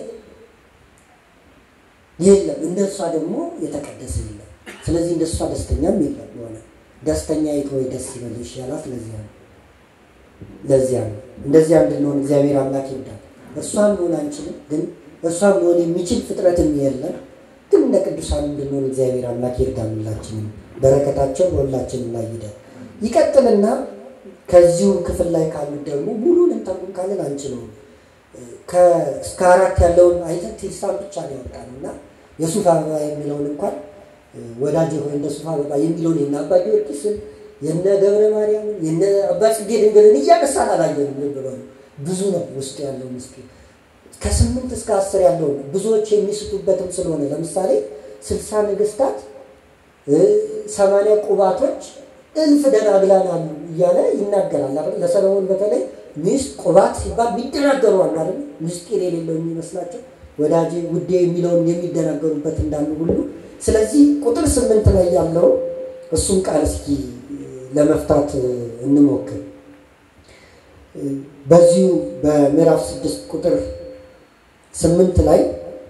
B: የለም። እንደ እሷ ደግሞ የተቀደሰ የለም። ስለዚህ እንደ እሷ ደስተኛም የለም። የሆነ ደስተኛ የት ወይ ደስ ይበልሽ ያላት ለዚያ ነው ለዚያ ነው። እንደዚያ እንድንሆን እግዚአብሔር አምላክ ይወዳል። እርሷን መሆን አንችልም፣ ግን እርሷን መሆን የሚችል ፍጥረትም የለም። ግን እንደ ቅዱሳን እንድንሆን እግዚአብሔር አምላክ ይርዳን። ሁላችንም በረከታቸው በሁላችንም ላይ ይደር። ይቀጥልና ከዚሁ ክፍል ላይ ካሉት ደግሞ ሙሉን እንተርጉም ካለን አንችለውም። እስከ አራት ያለውን አይተን ቴርሳን ብቻ ነው ያወጣነው እና የሱፍ አበባ የሚለውን እንኳን ወዳጅ ሆይ እንደ ሱፍ አበባ የሚለውን የነ አባ ጊዮርጊስን የነ ገብረ ማርያምን የነ አባ ጽጌ ድንግልን እያነሳን አላየንም። ልብ በሉ ብዙ ነው ውስጥ ያለው ምስጢር። ከስምንት እስከ አስር ያለው ብዙዎች የሚስቱበትም ስለሆነ ለምሳሌ ስልሳ ነገስታት፣ ሰማንያ ቁባቶች፣ እልፍ ደናግላን አሉ እያለ ይናገራል አይደል? ለሰለሞን በተለይ ሚስት ቁባት ሲባል የሚደናገሩ አሉ አይደል? ምስጢር የሌለው የሚመስላቸው ወዳጄ ውዴ የሚለውን የሚደናገሩበት እንዳሉ ሁሉ ስለዚህ ቁጥር ስምንት ላይ ያለው እሱም ቃል እስኪ ለመፍታት እንሞክር። በዚሁ በምዕራፍ ስድስት ቁጥር ስምንት ላይ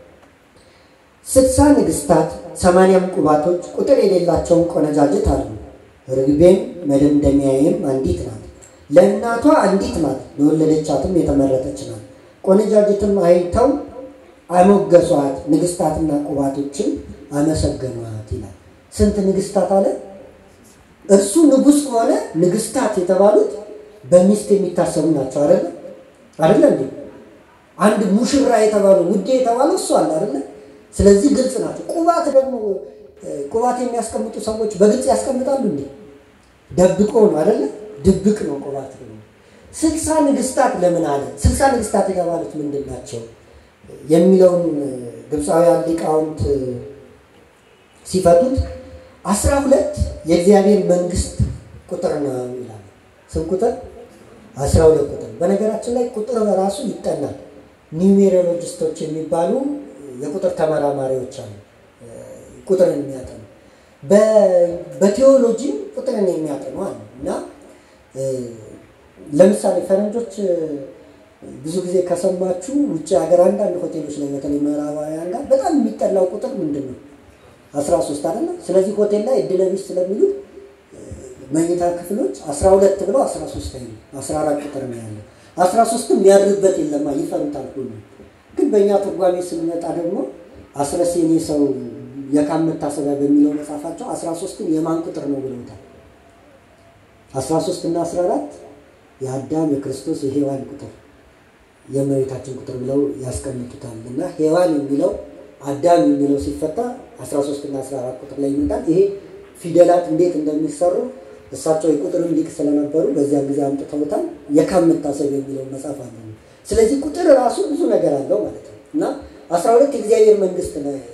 B: ስልሳ ንግስታት ሰማንያም ቁባቶች ቁጥር የሌላቸውን ቆነጃጅት አሉ። ርግቤም መደምደሚያዬም አንዲት ናት፣ ለእናቷ አንዲት ናት፣ ለወለደቻትም የተመረጠች ናት። ቆነጃጅትም አይተው አሞገሷት፣ ንግስታትና ቁባቶችን አመሰገኗት ይላል። ስንት ንግስታት አለ? እርሱ ንጉሥ ከሆነ ንግስታት የተባሉት በሚስት የሚታሰቡ ናቸው። አይደለ አይደለ እንዴ? አንድ ሙሽራ የተባሉ ውዴ የተባለው እሱ አለ አይደለ? ስለዚህ ግልጽ ናቸው። ቁባት ደግሞ ቁባት የሚያስቀምጡ ሰዎች በግልጽ ያስቀምጣሉ እንዴ? ደብቆ ነው አይደለ? ድብቅ ነው ቁባት ደግሞ። ስልሳ ንግስታት ለምን አለ? ስልሳ ንግስታት የተባሉት ምንድን ናቸው የሚለውን ግብፃውያን ሊቃውንት ሲፈቱት አስራ ሁለት የእግዚአብሔር መንግስት ቁጥር ነው ይላል። ስም ቁጥር አስራ ሁለት ቁጥር። በነገራችን ላይ ቁጥር በራሱ ይጠናል። ኒውሜሮሎጂስቶች የሚባሉ የቁጥር ተመራማሪዎች አሉ፣ ቁጥርን የሚያጠኑ በቴዎሎጂም ቁጥርን የሚያጠኑ አሉ። እና ለምሳሌ ፈረንጆች ብዙ ጊዜ ከሰማችሁ ውጭ ሀገር አንዳንድ ሆቴሎች ላይ በተለይ ምዕራባውያን ጋር በጣም የሚጠላው ቁጥር ምንድን ነው? አስራ ሶስት አይደለም። ስለዚህ ሆቴል ላይ እድለ ቢስ ስለሚሉት መኝታ ክፍሎች አስራ ሁለት ብለው አስራ ሶስት ላይ አስራ አራት ቁጥር ነው ያለው። አስራ ሶስትም የሚያድርበት የለማ ይፈሩታል ሁሉ። ግን በእኛ ትርጓሜ ስንመጣ ደግሞ አስረስ የኔ ሰው የካም መታሰቢያ በሚለው መጽሐፋቸው አስራ ሶስትን የማን ቁጥር ነው ብለውታል። አስራ ሶስት እና አስራ አራት የአዳም የክርስቶስ የሔዋን ቁጥር የእመቤታችን ቁጥር ብለው ያስቀምጡታል። እና ሔዋን የሚለው አዳም የሚለው ሲፈታ 13 እና 14 ቁጥር ላይ ይመጣል። ይሄ ፊደላት እንዴት እንደሚሰሩ እሳቸው የቁጥርም ሊቅ ስለነበሩ በዚያን ጊዜ አምጥተውታል። የካም መታሰብ የሚለው መጽሐፍ አለ። ስለዚህ ቁጥር ራሱ ብዙ ነገር አለው ማለት ነው እና 12 የእግዚአብሔር መንግስት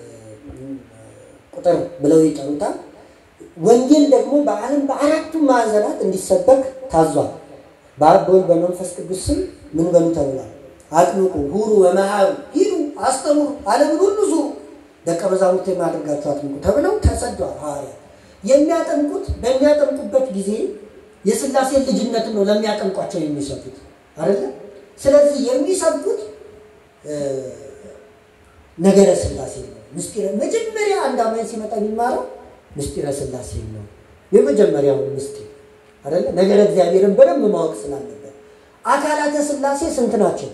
B: ቁጥር ብለው ይጠሩታል። ወንጌል ደግሞ በዓለም በአራቱም ማዕዘናት እንዲሰበክ ታዟል። በአብ በወልድ በመንፈስ ቅዱስ ስም ምን በሉ ተብሏል። አጥምቁ፣ ሁሩ፣ ወመሃሩ፣ ሂዱ፣ አስተምሩ፣ ዓለምን ሁሉ ዙሩ፣ ደቀ መዛሙርት የማድረጋቸው አጥምቁ ተብለው ተሰደዋል ሐዋርያት። የሚያጠምቁት በሚያጠምቁበት ጊዜ የሥላሴን ልጅነትን ነው ለሚያጠምቋቸው የሚሰጡት አይደለ? ስለዚህ የሚሰብኩት ነገረ ሥላሴ ነው። ምስጢረ መጀመሪያ አንድ አማኝ ሲመጣ የሚማረው ምስጢረ ሥላሴ ነው። የመጀመሪያው ምስጢር አይደለ? ነገረ እግዚአብሔርን በደንብ ማወቅ ስላለበት አካላተ ሥላሴ ስንት ናቸው?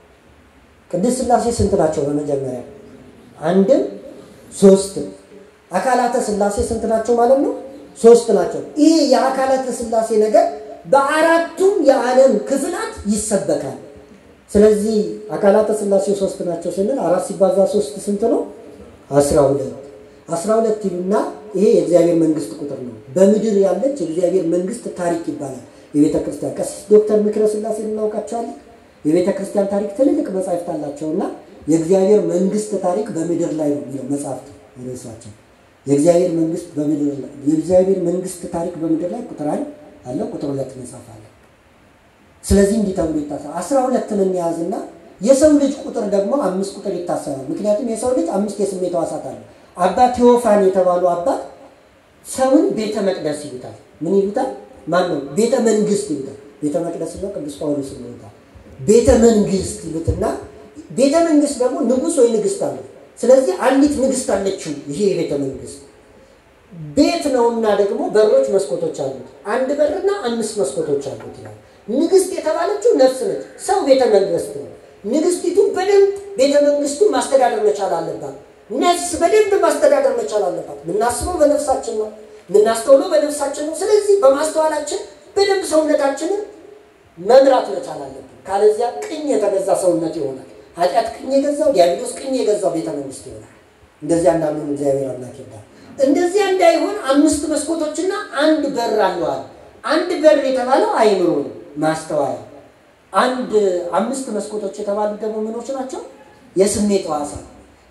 B: ቅድስት ሥላሴ ስንት ናቸው? በመጀመሪያ አንድም ሶስትም። አካላተ ሥላሴ ስንት ናቸው ማለት ነው? ሶስት ናቸው። ይህ የአካላተ ሥላሴ ነገር በአራቱም የዓለም ክፍላት ይሰበካል። ስለዚህ አካላተ ሥላሴ ሶስት ናቸው ስንል አራት ሲባዛ ሶስት ስንት ነው? አስራ ሁለት አስራ ሁለት ይሉና ይሄ የእግዚአብሔር መንግስት ቁጥር ነው። በምድር ያለች የእግዚአብሔር መንግስት ታሪክ ይባላል። የቤተ ክርስቲያን ቀሲስ ዶክተር ምክረ ሥላሴ እናውቃቸዋለን። የቤተ ክርስቲያን ታሪክ ትልልቅ መጻሕፍት አላቸው እና የእግዚአብሔር መንግስት ታሪክ በምድር ላይ ነው የሚለው መጽሐፍት ርዕሳቸው። የእግዚአብሔር መንግስት በምድር ላይ የእግዚአብሔር መንግስት ታሪክ በምድር ላይ ቁጥር አንድ አለ፣ ቁጥር ሁለት መጽሐፍ አለ። ስለዚህ እንዲህ ተብሎ ይታሰባል። አስራ ሁለትን እንያዝና የሰው ልጅ ቁጥር ደግሞ አምስት ቁጥር ይታሰባል። ምክንያቱም የሰው ልጅ አምስት የስሜት ሕዋሳት አለ። አባት ቴዎፋን የተባሉ አባት ሰውን ቤተ መቅደስ ይሉታል። ምን ይሉታል? ማን ነው? ቤተ መንግስት ይሉታል። ቤተ መቅደስ ነው ቅዱስ ጳውሎስ ይሉታል። ቤተ መንግስት ይሉትና ቤተ መንግስት ደግሞ ንጉሥ ወይ ንግስት አለ። ስለዚህ አንዲት ንግስት አለችው። ይሄ የቤተ መንግስት ቤት ነውና ደግሞ በሮች፣ መስኮቶች አሉት። አንድ በርና አምስት መስኮቶች አሉት ይላል። ንግስት የተባለችው ነፍስ ነች። ሰው ቤተ መንግስት ነው። ንግስቲቱ በደንብ ቤተ መንግስቱ ማስተዳደር መቻል አለባት። ነፍስ በደንብ ማስተዳደር መቻል አለባት። የምናስበው በነፍሳችን ነው፣ የምናስተውለው በነፍሳችን ነው። ስለዚህ በማስተዋላችን በደንብ ሰውነታችንን መምራት መቻል አለብን። ካለዚያ ቅኝ የተገዛ ሰውነት ይሆናል። ኃጢአት ቅኝ የገዛው ዲያብሎስ ቅኝ የገዛው ቤተ መንግስት ይሆናል። እንደዚያ እንዳንሆን እግዚአብሔር አምላክ ይርዳል። እንደዚያ እንዳይሆን አምስት መስኮቶችና አንድ በር አለዋል። አንድ በር የተባለው አይምሮ ነው፣ ማስተዋያ። አንድ አምስት መስኮቶች የተባሉት ደግሞ ምኖች ናቸው? የስሜት ሕዋሳት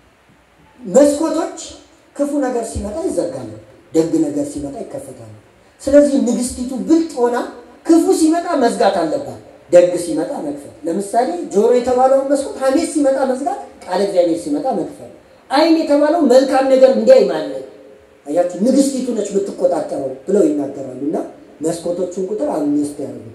B: መስኮቶች ክፉ ነገር ሲመጣ ይዘጋሉ፣ ደግ ነገር ሲመጣ ይከፈታሉ። ስለዚህ ንግስቲቱ ብልጥ ሆና ክፉ ሲመጣ መዝጋት አለባት፣ ደግ ሲመጣ መክፈት። ለምሳሌ ጆሮ የተባለውን መስኮት ሐሜት ሲመጣ መዝጋት፣ ቃለ እግዚአብሔር ሲመጣ መክፈት። ዓይን የተባለው መልካም ነገር እንዲያይ ማለት አያችሁ፣ ንግስቲቱ ነች ብትቆጣጠረው ብለው ይናገራሉ። እና መስኮቶቹን ቁጥር አምስት ያደርጉታል።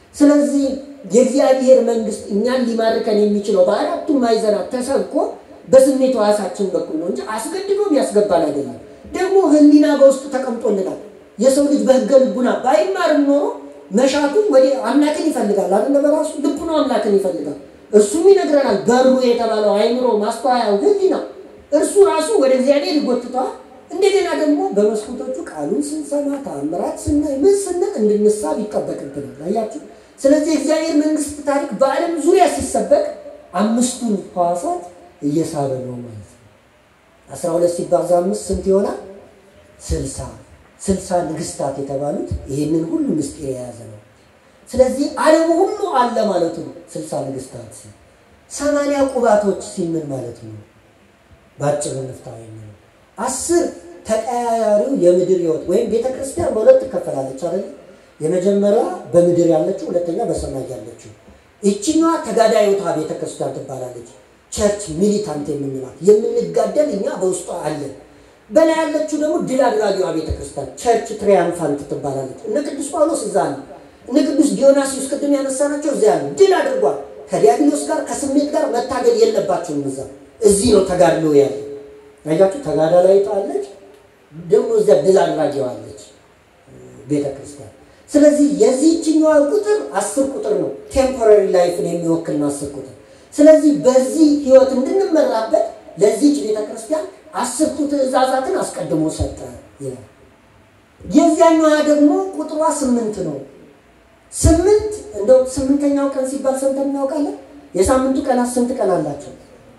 C: ስለዚህ የእግዚአብሔር መንግስት እኛን ሊማርከን የሚችለው በአራቱም ማዕዘናት ተሰብኮ በስሜት ሕዋሳችን በኩል ነው እንጂ አስገድዶ ያስገባን አይደለም። ደግሞ ሕሊና በውስጡ ተቀምጦልናል። የሰው ልጅ በሕገ ልቡና ባይማርም ኖሮ መሻቱ ወደ አምላክን ይፈልጋል አይደለ? በራሱ ልቡ ነው አምላክን ይፈልጋል። እሱም ይነግረናል። በሩ የተባለው አይምሮ ማስተዋያው ሕሊና እርሱ ራሱ ወደ እግዚአብሔር ይጎትተዋል። እንደገና ደግሞ በመስኮቶቹ ቃሉን ስንሰማ ተአምራት ስናይ ምን ስንል እንድንሳብ ይጠበቅብናል። አያችሁ። ስለዚህ የእግዚአብሔር መንግስት ታሪክ በዓለም ዙሪያ ሲሰበክ አምስቱን ሕዋሳት እየሳበ ነው ማለት ነው። አስራ ሁለት ሲባዛ አምስት ስንት ይሆናል? ስልሳ ስልሳ ንግስታት የተባሉት ይህንን ሁሉ ምስጢር የያዘ ነው። ስለዚህ ዓለሙ ሁሉ አለ ማለቱ ነው። ስልሳ ንግስታት ሲል ሰማንያ ቁባቶች ሲል ምን ማለቱ ነው? በአጭሩ ንፍታዊ ነው። አስር ተቀያያሪው የምድር ህይወት ወይም ቤተ ክርስቲያን በሁለት ትከፈላለች አይደል? የመጀመሪያ በምድር ያለችው፣ ሁለተኛ በሰማይ ያለችው። ይችኛዋ ተጋዳዮቷ ቤተ ክርስቲያን ትባላለች። ቸርች ሚሊታንት የምንላት የምንጋደል እኛ በውስጧ አለን። በላይ ያለችው ደግሞ ድል አድራጊዋ ቤተ ክርስቲያን ቸርች ትሪያምፋንት ትባላለች። እነ ቅዱስ ጳውሎስ እዛ ነው። እነ ቅዱስ ዲዮናሲዮስ ቅድም ያነሳናቸው እዚያ ነው። ድል አድርጓል። ከዲያብሎስ ጋር ከስሜት ጋር መታገል የለባቸውም። እዛ እዚህ ነው ተጋድሎ ያለ አያችሁ። ተጋዳላይቷ አለች፣ ደግሞ እዚያ ድል አድራጊዋ አለች ቤተ ክርስቲያን። ስለዚህ የዚህችኛዋ ቁጥር አስር ቁጥር ነው። ቴምፖራሪ ላይፍን የሚወክል ነው አስር ቁጥር። ስለዚህ በዚህ ህይወት እንድንመራበት ለዚህች ቤተ ክርስቲያን አስርቱ ትእዛዛትን አስቀድሞ ሰጠ ይላል። የዚያኛዋ ደግሞ ቁጥሯ ስምንት ነው። ስምንት እንደው ስምንተኛው ቀን ሲባል ሰምተን እናውቃለን። የሳምንቱ ቀናት ስንት ቀን አላቸው?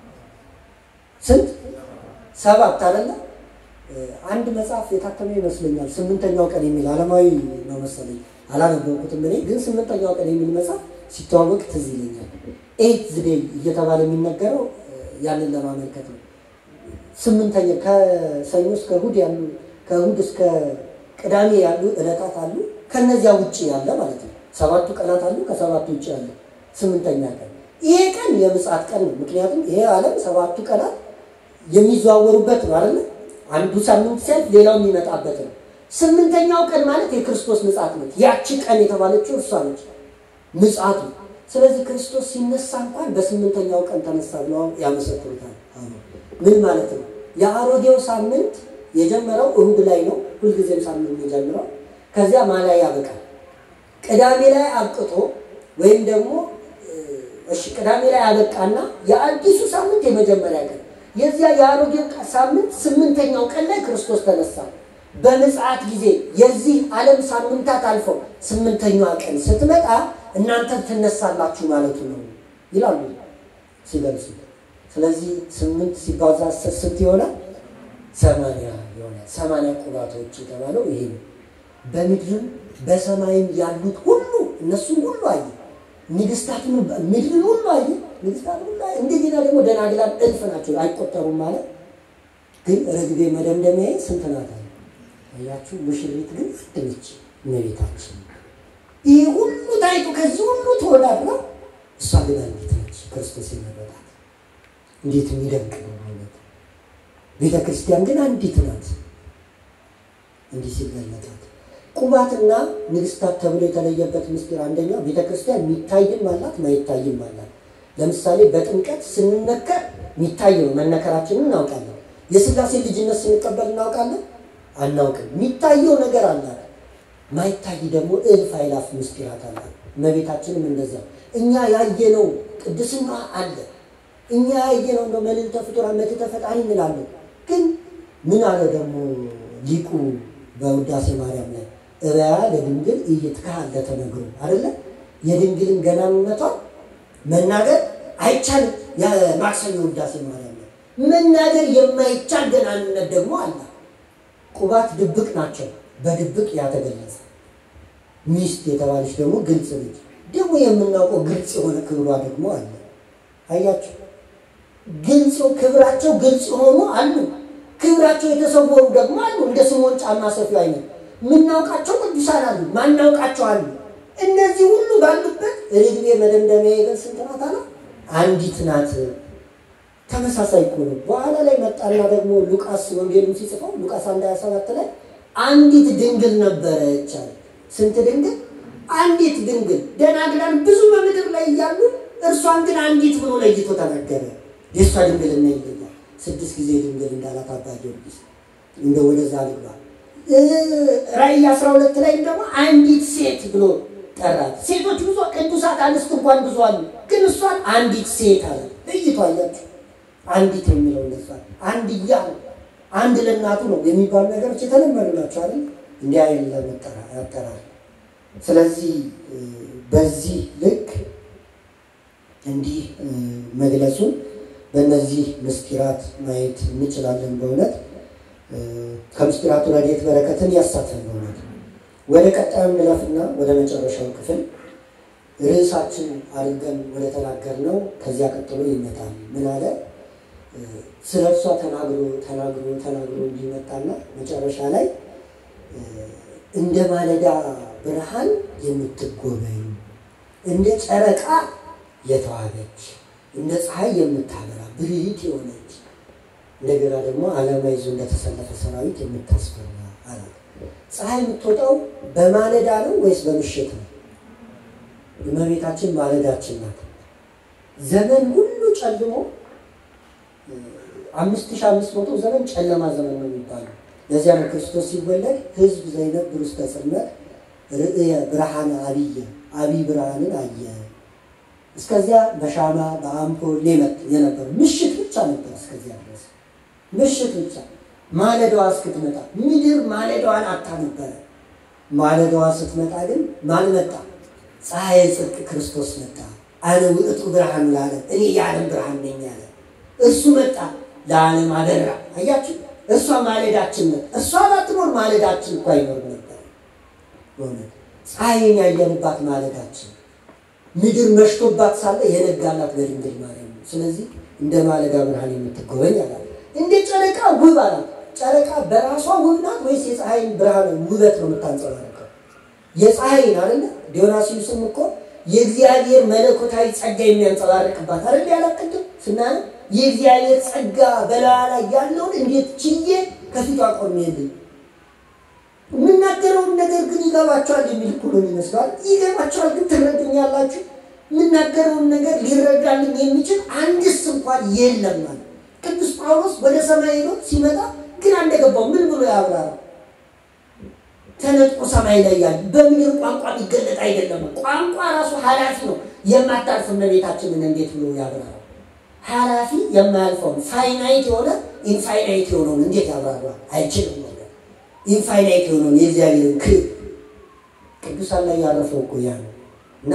C: ስንት? ሰባት አይደለ? አንድ መጽሐፍ የታተመ ይመስለኛል ስምንተኛው ቀን የሚል ዓለማዊ ነው መሰለኝ፣ አላነበብኩትም እኔ ግን ስምንተኛው ቀን የሚል መጽሐፍ ሲተዋወቅ ትዝ ይለኛል። ኤይት ዝዴይ እየተባለ የሚነገረው ያንን ለማመልከት ነው። ስምንተኛ ከሰኞ እስከ እሑድ ያሉ ከእሑድ እስከ ቅዳሜ ያሉ ዕለታት አሉ። ከነዚያ ውጭ ያለ ማለት ነው። ሰባቱ ቀናት አሉ። ከሰባቱ ውጭ ያለ ስምንተኛ ቀን ይሄ ቀን የምጽአት ቀን ነው። ምክንያቱም ይሄ ዓለም ሰባቱ ቀናት የሚዘዋወሩበት ነው አይደለ? አንዱ ሳምንት ሲያልፍ ሌላው የሚመጣበት ነው። ስምንተኛው ቀን ማለት የክርስቶስ ምጽአት ነች። ያቺ ቀን የተባለችው እርሷ ነች ምጽአቱ። ስለዚህ ክርስቶስ ሲነሳ እንኳን በስምንተኛው ቀን ተነሳ ብለው ያመሰክሩታል። ምን ማለት ነው? የአሮጌው ሳምንት የጀመረው እሁድ ላይ ነው። ሁልጊዜም ሳምንት የሚጀምረው ከዚያ ማላይ ያበቃል። ቅዳሜ ላይ አብቅቶ ወይም ደግሞ እሺ ቅዳሜ ላይ ያበቃና የአዲሱ ሳምንት የመጀመሪያ ቀን የዚያ የአሮጌው ሳምንት ስምንተኛው ቀን ላይ ክርስቶስ ተነሳ። በምጽአት ጊዜ የዚህ ዓለም ሳምንታት አልፈው ስምንተኛዋ ቀን ስትመጣ እናንተ ትነሳላችሁ ማለቱ ነው ይላሉ ሲገልጹ። ስለዚህ ስምንት ሲባዛ አስር ስንት ይሆናል? ሰማንያ ይሆናል። ሰማንያ ቁባቶች የተባለው ይሄ ነው። በምድርም በሰማይም ያሉት ሁሉ እነሱም ሁሉ አየ። ንግስታትን ምድርን ሁሉ አየ። ንግስታት ሁሉ አየ። እንደገና ደግሞ ደናግላን እልፍ ናቸው አይቆጠሩም ማለት ግን ርግቤ መደምደሚያ ስንት ናት? አያችሁ፣ ሙሽሪት ግን ድንች እመቤታችን። ይህ ሁሉ ታይቶ ከዚህ ሁሉ ተወዳድራ እሷ ግን አንዲት ነች፣ ክርስቶስ የመረጣት። እንዴት የሚደንቅ ነው ማለት ቤተ ክርስቲያን ግን አንዲት ናት። እንዲህ ሲገለጣት ቁባትና ንግስታት ተብሎ የተለየበት ምስጢር አንደኛው ቤተ ክርስቲያን የሚታይም አላት ማይታይም አላት። ለምሳሌ በጥምቀት ስንነከር የሚታይ ነው፣ መነከራችንን እናውቃለን። የስላሴ ልጅነት ስንቀበል እናውቃለን አናውቅም። የሚታየው ነገር አላት፣ ማይታይ ደግሞ እልፍ አእላፍ ምስጢራት አላት። እመቤታችንም እንደዛ እኛ ያየነው ቅድስና አለ፣ እኛ ያየነው እንደ መልዕልተ ፍጡራን መልዕልተ ፈጣሪ እንላለን። ግን ምን አለ ደግሞ ሊቁ በውዳሴ ማርያም ላይ እበያ ለድንግል እይትካሀለ ተነግሮ አይደለ የድንግልን ገናንነቷን መናገር አይቻልም። የማክሰኞ ውዳሴ ማርያም ላይ መናገር የማይቻል ገናንነት ደግሞ አለ። ቁባት ድብቅ ናቸው፣ በድብቅ ያተገለጸ ሚስት የተባለች ደግሞ ግልጽ ልጅ ደግሞ የምናውቀው ግልጽ የሆነ ክብሯ ደግሞ አለ። አያቸው ግልጽ ክብራቸው ግልጽ የሆኑ አሉ። ክብራቸው የተሰወሩ ደግሞ አሉ። እንደ ስምዖን ጫማ ሰፊ አይነት የምናውቃቸው ቅዱሳን አሉ፣ ማናውቃቸው አሉ። እነዚህ ሁሉ ባሉበት ርግቤ መደምደሚያ የገን ስንት ናት አለ? አንዲት ናት። ተመሳሳይ እኮ ነው። በኋላ ላይ መጣና ደግሞ ሉቃስ ወንጌሉን ሲጽፈው ሉቃስ አንድ ሀያ ሰባት ላይ አንዲት ድንግል ነበረች አለ። ስንት ድንግል? አንዲት ድንግል ደናግላን ብዙ በምድር ላይ እያሉ እርሷን ግን አንዲት ብሎ ለይቶ ተናገረ። የእሷ ድንግልና ይለያል። ስድስት ጊዜ ድንግል እንዳላት አባ ጊዮርጊስ እንደ ወደዛ ልግባ። ራእይ አስራ ሁለት ላይም ደግሞ አንዲት ሴት ብሎ ጠራት። ሴቶች ብዙ ቅዱሳት አንስት እንኳን ብዙ አሉ፣ ግን እሷን አንዲት ሴት አለ። ለይቶ አያችሁ። አንዲት የሚለው እነሷ አንድያ አንድ ለእናቱ ነው የሚባሉ ነገሮች የተለመዱ ናቸው አይደል? እንዲህ አይነት ያጠራል። ስለዚህ በዚህ ልክ እንዲህ መግለጹን በእነዚህ ምስጢራት ማየት እንችላለን። በእውነት ከምስጢራቱ ረድኤት በረከትን ያሳተን በእውነት ወደ ቀጣዩ እንለፍና ወደ መጨረሻው ክፍል ርዕሳችን አድርገን ወደ ተናገርነው ከዚያ ቀጥሎ ይመጣል። ምን አለ? ስለ እርሷ ተናግሮ ተናግሮ ተናግሮ እንዲመጣና መጨረሻ ላይ እንደ ማለዳ ብርሃን የምትጎበኝ እንደ ጨረቃ የተዋበች እንደ ፀሐይ የምታበራ ብርህት የሆነች እንደገና ደግሞ ዓላማ ይዞ እንደተሰለፈ ሰራዊት የምታስፈራ አላት። ፀሐይ የምትወጣው በማለዳ ነው ወይስ በምሽት ነው? እመቤታችን ማለዳችን ናት። ዘመን ሁሉ ጨልሞ አምስት ሺህ አምስት መቶ ዘመን ጨለማ ዘመን ነው የሚባለው። ለዚያ ነው ክርስቶስ ሲወለድ ህዝብ ዘይነብር ውስተ ጽልመት ርእየ ብርሃነ አብየ አቢይ ብርሃንን አየ። እስከዚያ በሻማ በአምፖል የነበሩ ምሽት ብቻ ነበር። እስከዚያ ድረስ ምሽት ብቻ ማለዳዋ እስክትመጣ ምድር ማለዳዋን አታ ነበረ። ማለዳዋ ስትመጣ ግን ማን መጣ? ፀሐይ ጽድቅ ክርስቶስ መጣ። አነ ውእቱ ብርሃን ለዓለም እኔ የዓለም ብርሃን ነኝ አለ። እሱ መጣ ለዓለም አበራ። አያችሁ፣ እሷ ማለዳችን ነት እሷ ባትኖር ማለዳችን እኮ አይኖር ነበር። በእውነት ፀሐይን ያየንባት ማለዳችን ምድር መሽቶባት ሳለ የነጋላት በድንግል ማርያም ነው። ስለዚህ እንደ ማለዳ ብርሃን የምትጎበኝ አላት። እንደ ጨረቃ ውብ አላት። ጨረቃ በራሷ ውብ ናት ወይስ የፀሐይን ብርሃን ውበት ነው የምታንጸባርቀው? የፀሐይን አይደለ? ዲዮናስዩስም እኮ የእግዚአብሔር መለኮታዊ ጸጋ የሚያንጸባርቅባት አይደል? ያላቅድም ስናነ የእግዚአብሔር ጸጋ በላዋ ላይ ያለውን እንዴት ችዬ ከፊቷ ቆሜልኝ የምናገረውን ነገር ግን ይገባቸዋል የሚል እኮ ነው ይመስላል። ይገባቸዋል ግን ትረዱኛላችሁ? የምናገረውን ነገር ሊረዳልኝ የሚችል አንድስ እንኳን የለም ማለት ቅዱስ ጳውሎስ ወደ ሰማይ ሄዶ ሲመጣ ግን እንደገባው ምን ብሎ ያብራራ? ተነጥቆ ሰማይ ላይ ያለ በምድር ቋንቋ ሊገለጥ አይደለም። ቋንቋ ራሱ ኃላፊ ነው። የማታልፍ እመቤታችንን እንዴት ብሎ ያብራራ? ኃላፊ የማያልፈውን ፋይናይት የሆነ ኢንፋይናይት የሆነውን እንዴት ያብራራ? አይችልም ነገር ኢንፋይናይት የሆነውን የእግዚአብሔርን ክብ ቅዱሳን ላይ ያረፈው እኮ ያ ነው እና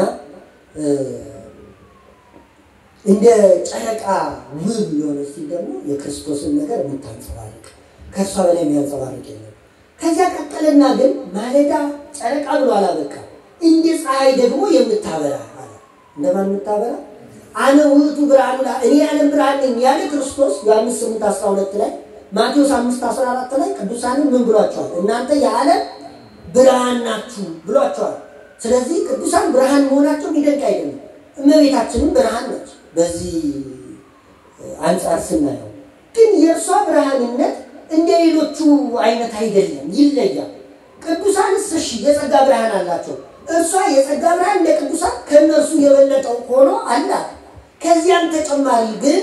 C: እንደ ጨረቃ ውብ የሆነ ሲል ደግሞ የክርስቶስን ነገር የምታንጸባርቅ ከእሷ በላይ የሚያንጸባርቅ የለም። ከዚያ ቀጠልና ግን ማለዳ ጨረቃ ብሎ አላበቃ እንደ ፀሐይ ደግሞ የምታበራ አለ። እንደማን የምታበራ? አነ ውእቱ ብርሃኑ እኔ የዓለም ብርሃን ነኝ ያለ ክርስቶስ ዮሐንስ 8 12 ላይ ማቴዎስ 5 14 ላይ ቅዱሳንን ምን ብሏቸዋል? እናንተ የዓለም ብርሃን ናችሁ ብሏቸዋል። ስለዚህ ቅዱሳን ብርሃን መሆናቸው የሚደንቅ አይደለም። እመቤታችንም ብርሃን ነች። በዚህ አንጻር ስናየው ግን የእርሷ ብርሃንነት እንደ ሌሎቹ አይነት አይደለም፣ ይለያል። ቅዱሳንስ እሺ የጸጋ ብርሃን አላቸው። እርሷ የጸጋ ብርሃን እንደ ቅዱሳን ከእነርሱ የበለጠው ሆኖ አላት። ከዚያም ተጨማሪ ግን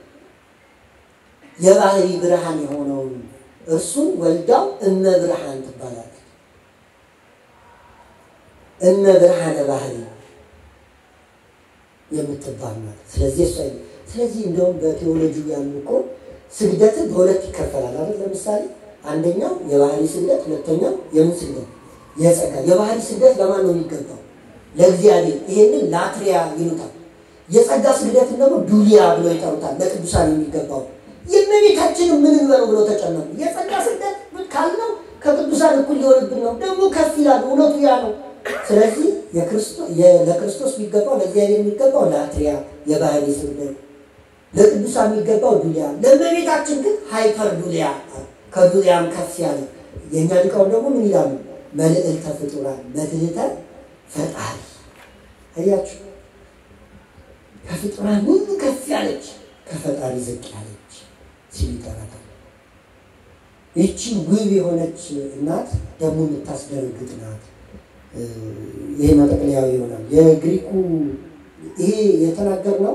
C: የባህሪ ብርሃን የሆነውን እርሱን ወልዳው እመ ብርሃን ትባላለች። እመ ብርሃነ ባህሪ የምትባል ማለት ስለዚህ እሷ ስለዚህ እንደውም በቴዎሎጂ ያሉ እኮ ስግደት በሁለት ይከፈላል አይደል? ለምሳሌ አንደኛው የባህሪ ስግደት፣ ሁለተኛው የምን ስግደት? የጸጋ የባህሪ ስግደት ለማን ነው የሚገባው? ለእግዚአብሔር። ይሄንን ላትሪያ ይሉታል። የጸጋ ስግደትን ደግሞ ዱሊያ ብሎ ይጠሩታል። ለቅዱሳን የሚገባው የእመቤታችንን ምን እንበለው ብሎ ተጨነቁ። የጸጋ ስግደት ካልነው ከቅዱሳን እኩል ሊሆንብን ነው፣ ደግሞ ከፍ ይላል። እውነቱ ያ ነው። ስለዚህ ለክርስቶስ የሚገባው ለእግዚአብሔር የሚገባው ላትሪያ የባህሪ ስግደት፣ ለቅዱሳን የሚገባው ዱሊያ፣ ለእመቤታችን ግን ሃይፐር ዱሊያ ከዱሊያም ከፍ ያለ። የእኛ ሊቃውን ደግሞ ምን ይላሉ? መልዕልተ ፍጡራን መድህተ ፈጣሪ። አያችሁ፣ ከፍጡራን ሁሉ ከፍ ያለች ከፈጣሪ ዝቅ ያለች ሲል ይጠራታል። ይቺ ውብ የሆነች እናት ደግሞ የምታስደነግጥ ናት።
B: ይሄ መጠቅለያዊ ይሆናል። የግሪኩ ይሄ የተናገርነው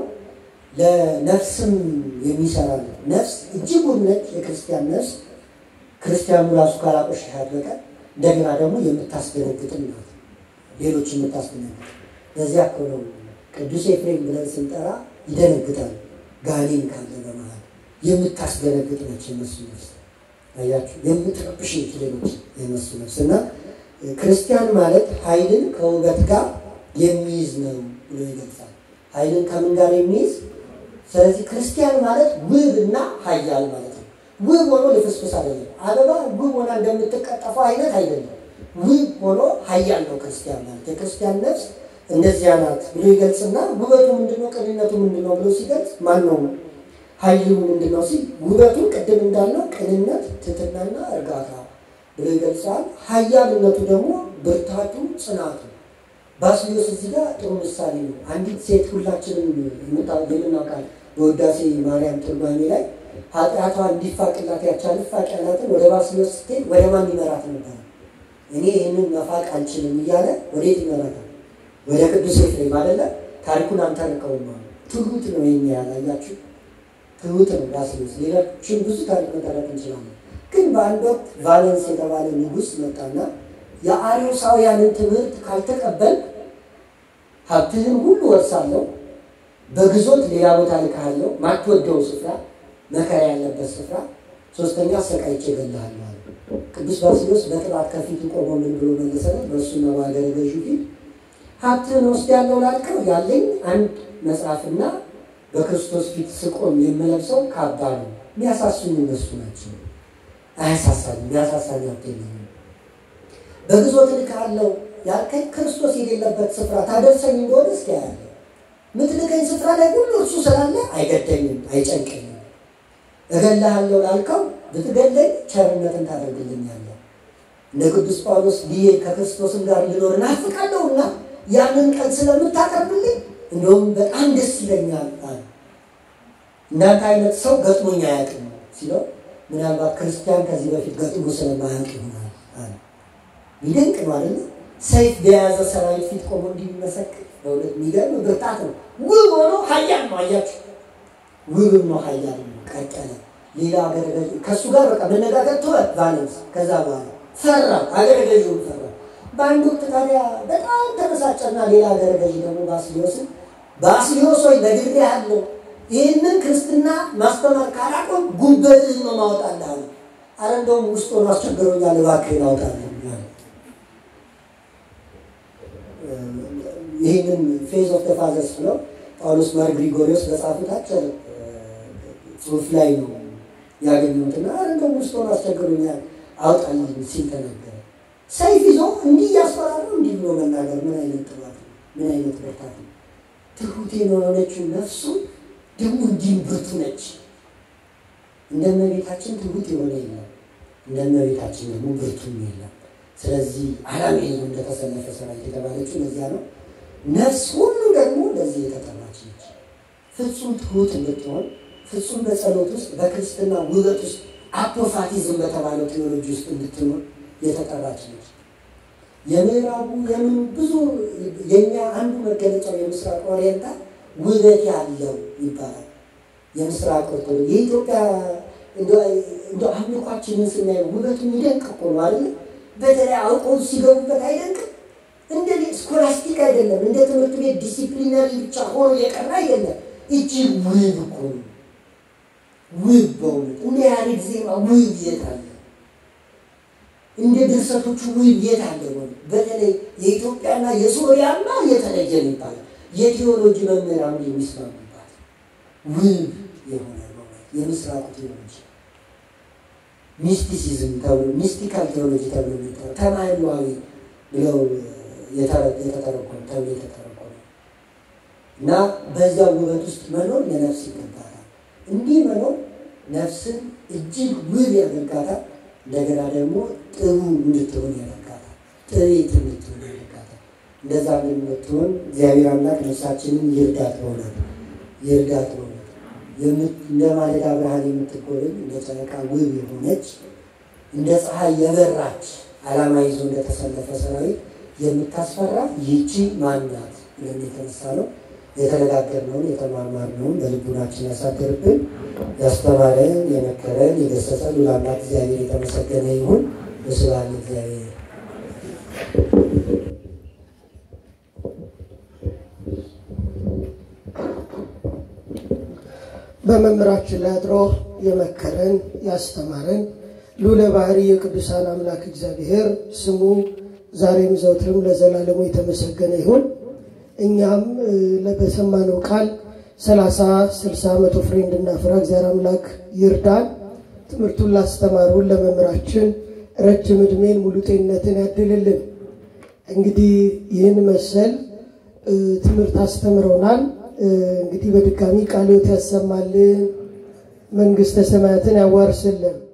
B: ለነፍስም የሚሰራ ነው። ነፍስ እጅጉን ነች። የክርስቲያን ነፍስ ክርስቲያኑ ራሱ ካላቆሸሻት በቀር እንደገና ደግሞ የምታስደነግጥም ናት። ሌሎች የምታስደነግጥ በዚያ እኮ ነው ቅዱስ ኤፍሬም ብለን ስንጠራ ይደነግጣል። ጋኔን ካለ በመሃል የምታስደነግጥ ነች የነሱ ነፍስ። አያችሁ፣ የምትረብሽ ነች ሌሎች የነሱ ነፍስ እና ክርስቲያን ማለት ኃይልን ከውበት ጋር የሚይዝ ነው ብሎ ይገልጻል። ኃይልን ከምን ጋር የሚይዝ ስለዚህ ክርስቲያን ማለት ውብ እና ኃያል ማለት ነው። ውብ ሆኖ ልፍስፍስ አይደለም። አበባ ውብ ሆና እንደምትቀጠፈው አይነት አይደለም። ውብ ሆኖ ኃያል ነው ክርስቲያን ማለት። የክርስቲያን ነፍስ እንደዚያ ናት ብሎ ይገልጽና ውበቱ ምንድነው? ቅንነቱ ምንድነው ብሎ ሲገልጽ ማን ነው ኃይሉ ምንድነው ሲል ውበቱን ቅድም እንዳልነው ቅንነት፣ ትህትናና እርጋታ ብሎ ይገልጻል። ኃያልነቱ ደግሞ ብርታቱ፣ ጽናቱ ባስልዮስ እዚህ ጋር ጥሩ ምሳሌ ነው። አንዲት ሴት ሁላችንም የምናውቃል በውዳሴ ማርያም ትርጓሜ ላይ ኃጢአቷ እንዲፋቅላት ያቻል ፋቅ ያላትን ወደ ባስልዮስ ስትሄድ ወደ ማን ይመራት ነበር? እኔ ይህንን መፋቅ አልችልም እያለ ወዴት ይመራታል? ወደ ቅዱስ ኤፍሬም አይደለ? ታሪኩን አንተርከውም ነው። ትሁት ነው የሚያል አያችሁ፣ ትሁት ነው ባስልዮስ። ሌሎችን ብዙ ታሪክ መጠረቅ እንችላለን። ግን በአንድ ወቅት ቫለንስ የተባለ ንጉሥ መጣና የአርዮሳውያንን ትምህርት ካልተቀበል ሀብትህን ሁሉ ወርሳለሁ፣ በግዞት ሌላ ቦታ ልካሃለሁ፣ ማትወደው ስፍራ፣ መከራ ያለበት ስፍራ፣ ሶስተኛ ሰቃይቼ እገልሃለሁ አለ። ቅዱስ ባስልዮስ በጥባት ከፊቱ ቆሞ ምን ብሎ መለሰለት? በእሱና በሀገረ ገዡ ፊት ሀብትህን ወስዳለሁ ላልከው ያለኝ አንድ መጽሐፍና በክርስቶስ ፊት ስቆም የምለብሰው ካባ ነው። የሚያሳሱኝ እነሱ ናቸው። አያሳሳኝ የሚያሳሳኝ ሀብት የለኝም። በግዞት ልካለው ያልከኝ ክርስቶስ የሌለበት ስፍራ ታደርሰኝ እንደሆነ እስኪ ያለ ምትልከኝ ስፍራ ላይ ሁሉ እርሱ ስላለ አይገደኝም፣ አይጨንቀኝም። እገልሃለሁ ላልከው ብትገለኝ ቸርነትን ታደርግልኛለህ። እንደ ቅዱስ ጳውሎስ ብዬ ከክርስቶስም ጋር ልኖር እናፍቃለሁና ያንን ቀን ስለምታቀርብልኝ እንደውም በጣም ደስ ይለኛል አለ። እናንተ አይነት ሰው ገጥሞኝ አያውቅም ሲለው ምናልባት ክርስቲያን ከዚህ በፊት ገጥሞ ስለማያውቅ ይሆናል አለ። ሚደንቅ ነው አይደለ? ሰይፍ በያዘ ሰራዊት ፊት ቆሞ እንዲመሰክር በእውነት የሚገርም ብርታት ነው። ውብ ሆኖ ኃያል ነው። አያችሁ፣ ውብም ነው ኃያል ነው። ቀጠለ። ሌላ አገረ ገዥ ከእሱ ጋር በቃ መነጋገር ተወት ቫለንስ። ከዛ በኋላ ፈራ፣ አገረ ገዥውን ፈራ። በአንድ ወቅት ታዲያ በጣም ተበሳጨና ሌላ አገረ ገዥ ደግሞ ባስልዮስን ባስልዮስ ወይ ነግሬሃለሁ፣ ይህንን ክርስትና ማስተማር ካላቆም ጉበትህን ነው ማወጣልህ አለ። አረ እንደውም ውስጥ ሆኖ አስቸግሮኛል፣ እባክህን አውጣልህ ይህንን ፌዝ ኦፍ ተፋዘርስ ብለው ጳውሎስ ማር ግሪጎሪዎስ በጻፉት አጭር ጽሑፍ ላይ ነው ያገኘሁትና እንደውም ውስጥ ሆኖ አስቸግሮኛል አውጣልኝ ሲል ተነገረ። ሰይፍ ይዞ እንዲህ እያስፈራረው እንዲህ ብሎ መናገር ምን አይነት ጥባት ነው? ምን አይነት ብርታት ነው? ትሁት የሆነችው ነፍሱ ደግሞ እንዲህም ብርቱ ነች። እንደ እመቤታችን ትሁት የሆነ የለም፣ እንደ እመቤታችን ደግሞ ብርቱም የለም። ስለዚህ ዓላማ ይዞ እንደተሰለፈ ሰራዊት የተባለችው ለዚያ ነው። ነፍስ ሁሉ ደግሞ ለዚህ የተጠራች ነች። ፍጹም ትሁት እንድትሆን ፍጹም በጸሎት ውስጥ በክርስትና ውበት ውስጥ አፖፋቲዝም በተባለው ቴዎሎጂ ውስጥ እንድትኖር የተጠራች ነች። የምዕራቡ የምን ብዙ የእኛ አንዱ መገለጫው የምስራቅ ኦሪየንታል ውበት ያለው ይባላል። የምስራቅ ኦርቶዶክስ የኢትዮጵያ እንደ አምልኳችንን ስናየው ውበቱ የሚደንቅ እኮ ነው አይደለ? በተለይ አውቀው ሲገቡበት አይደንቅም? እንደ ስኮላስቲክ አይደለም፣ እንደ ትምህርት ቤት ዲሲፕሊነሪ ብቻ ሆኖ የቀረ አይደለም። እጅግ ውብ እኮ ነው። ውብ በእውነት እንደ ያሬድ ዜማ ውብ የት አለ? እንደ ድርሰቶቹ ውብ የት አለ? ሆነ በተለይ የኢትዮጵያና የሶሪያማ የተለየ ነው ይባላል። የቴዎሎጂ መምህራን የሚስማሙባት ውብ የሆነ የምስራቁ ቴዎሎጂ ሚስቲሲዝም ተብሎ ሚስቲካል ቴዎሎጂ ተብሎ የሚጠራው ተማይሏዊ ብለው የተተረጎመ ተብሎ የተተረጎመ እና በዚያ ውበት ውስጥ መኖር ለነፍስ ይገባታል። እንዲህ መኖር ነፍስን እጅግ ውብ ያደርጋታል። እንደገና ደግሞ ጥሩ እንድትሆን ያደርጋታል። ጥሬት እንድትሆን ያደርጋታል። እንደዛ እንድትሆን እግዚአብሔር አምላክ ነፍሳችንን ይርዳት በሆናል ይርዳት በሆናል እንደ ማለዳ ብርሃን የምትጎበኝ እንደ ጨረቃ ውብ የሆነች እንደ ፀሐይ የበራች ዓላማ ይዞ እንደተሰለፈ ሰራዊት የምታስፈራ ይቺ ማናት ብለን የተነሳ ነው። የተነጋገርነውን የተማማርነውን በልቡናችን ያሳደርብን። ያስተማረን፣ የመከረን፣ የገሰጸን ለአምላክ እግዚአብሔር የተመሰገነ ይሁን። በስብሐት እግዚአብሔር
A: በመምህራችን ላይ አድሮ የመከረን ያስተማረን ልዑለ ባሕርይ የቅዱሳን አምላክ እግዚአብሔር ስሙ ዛሬም ዘውትርም ለዘላለሙ የተመሰገነ ይሁን። እኛም በሰማነው ቃል ሰላሳ ስልሳ መቶ ፍሬ እንድናፈራ እግዚአብሔር አምላክ ይርዳን። ትምህርቱን ላስተማሩን ለመምህራችን ረጅም ዕድሜን ሙሉ ጤንነትን ያድልልን። እንግዲህ ይህን መሰል ትምህርት አስተምረውናል። እንግዲህ በድጋሚ ቃልዎት ያሰማልን፣ መንግሥተ ሰማያትን ያዋርስልን።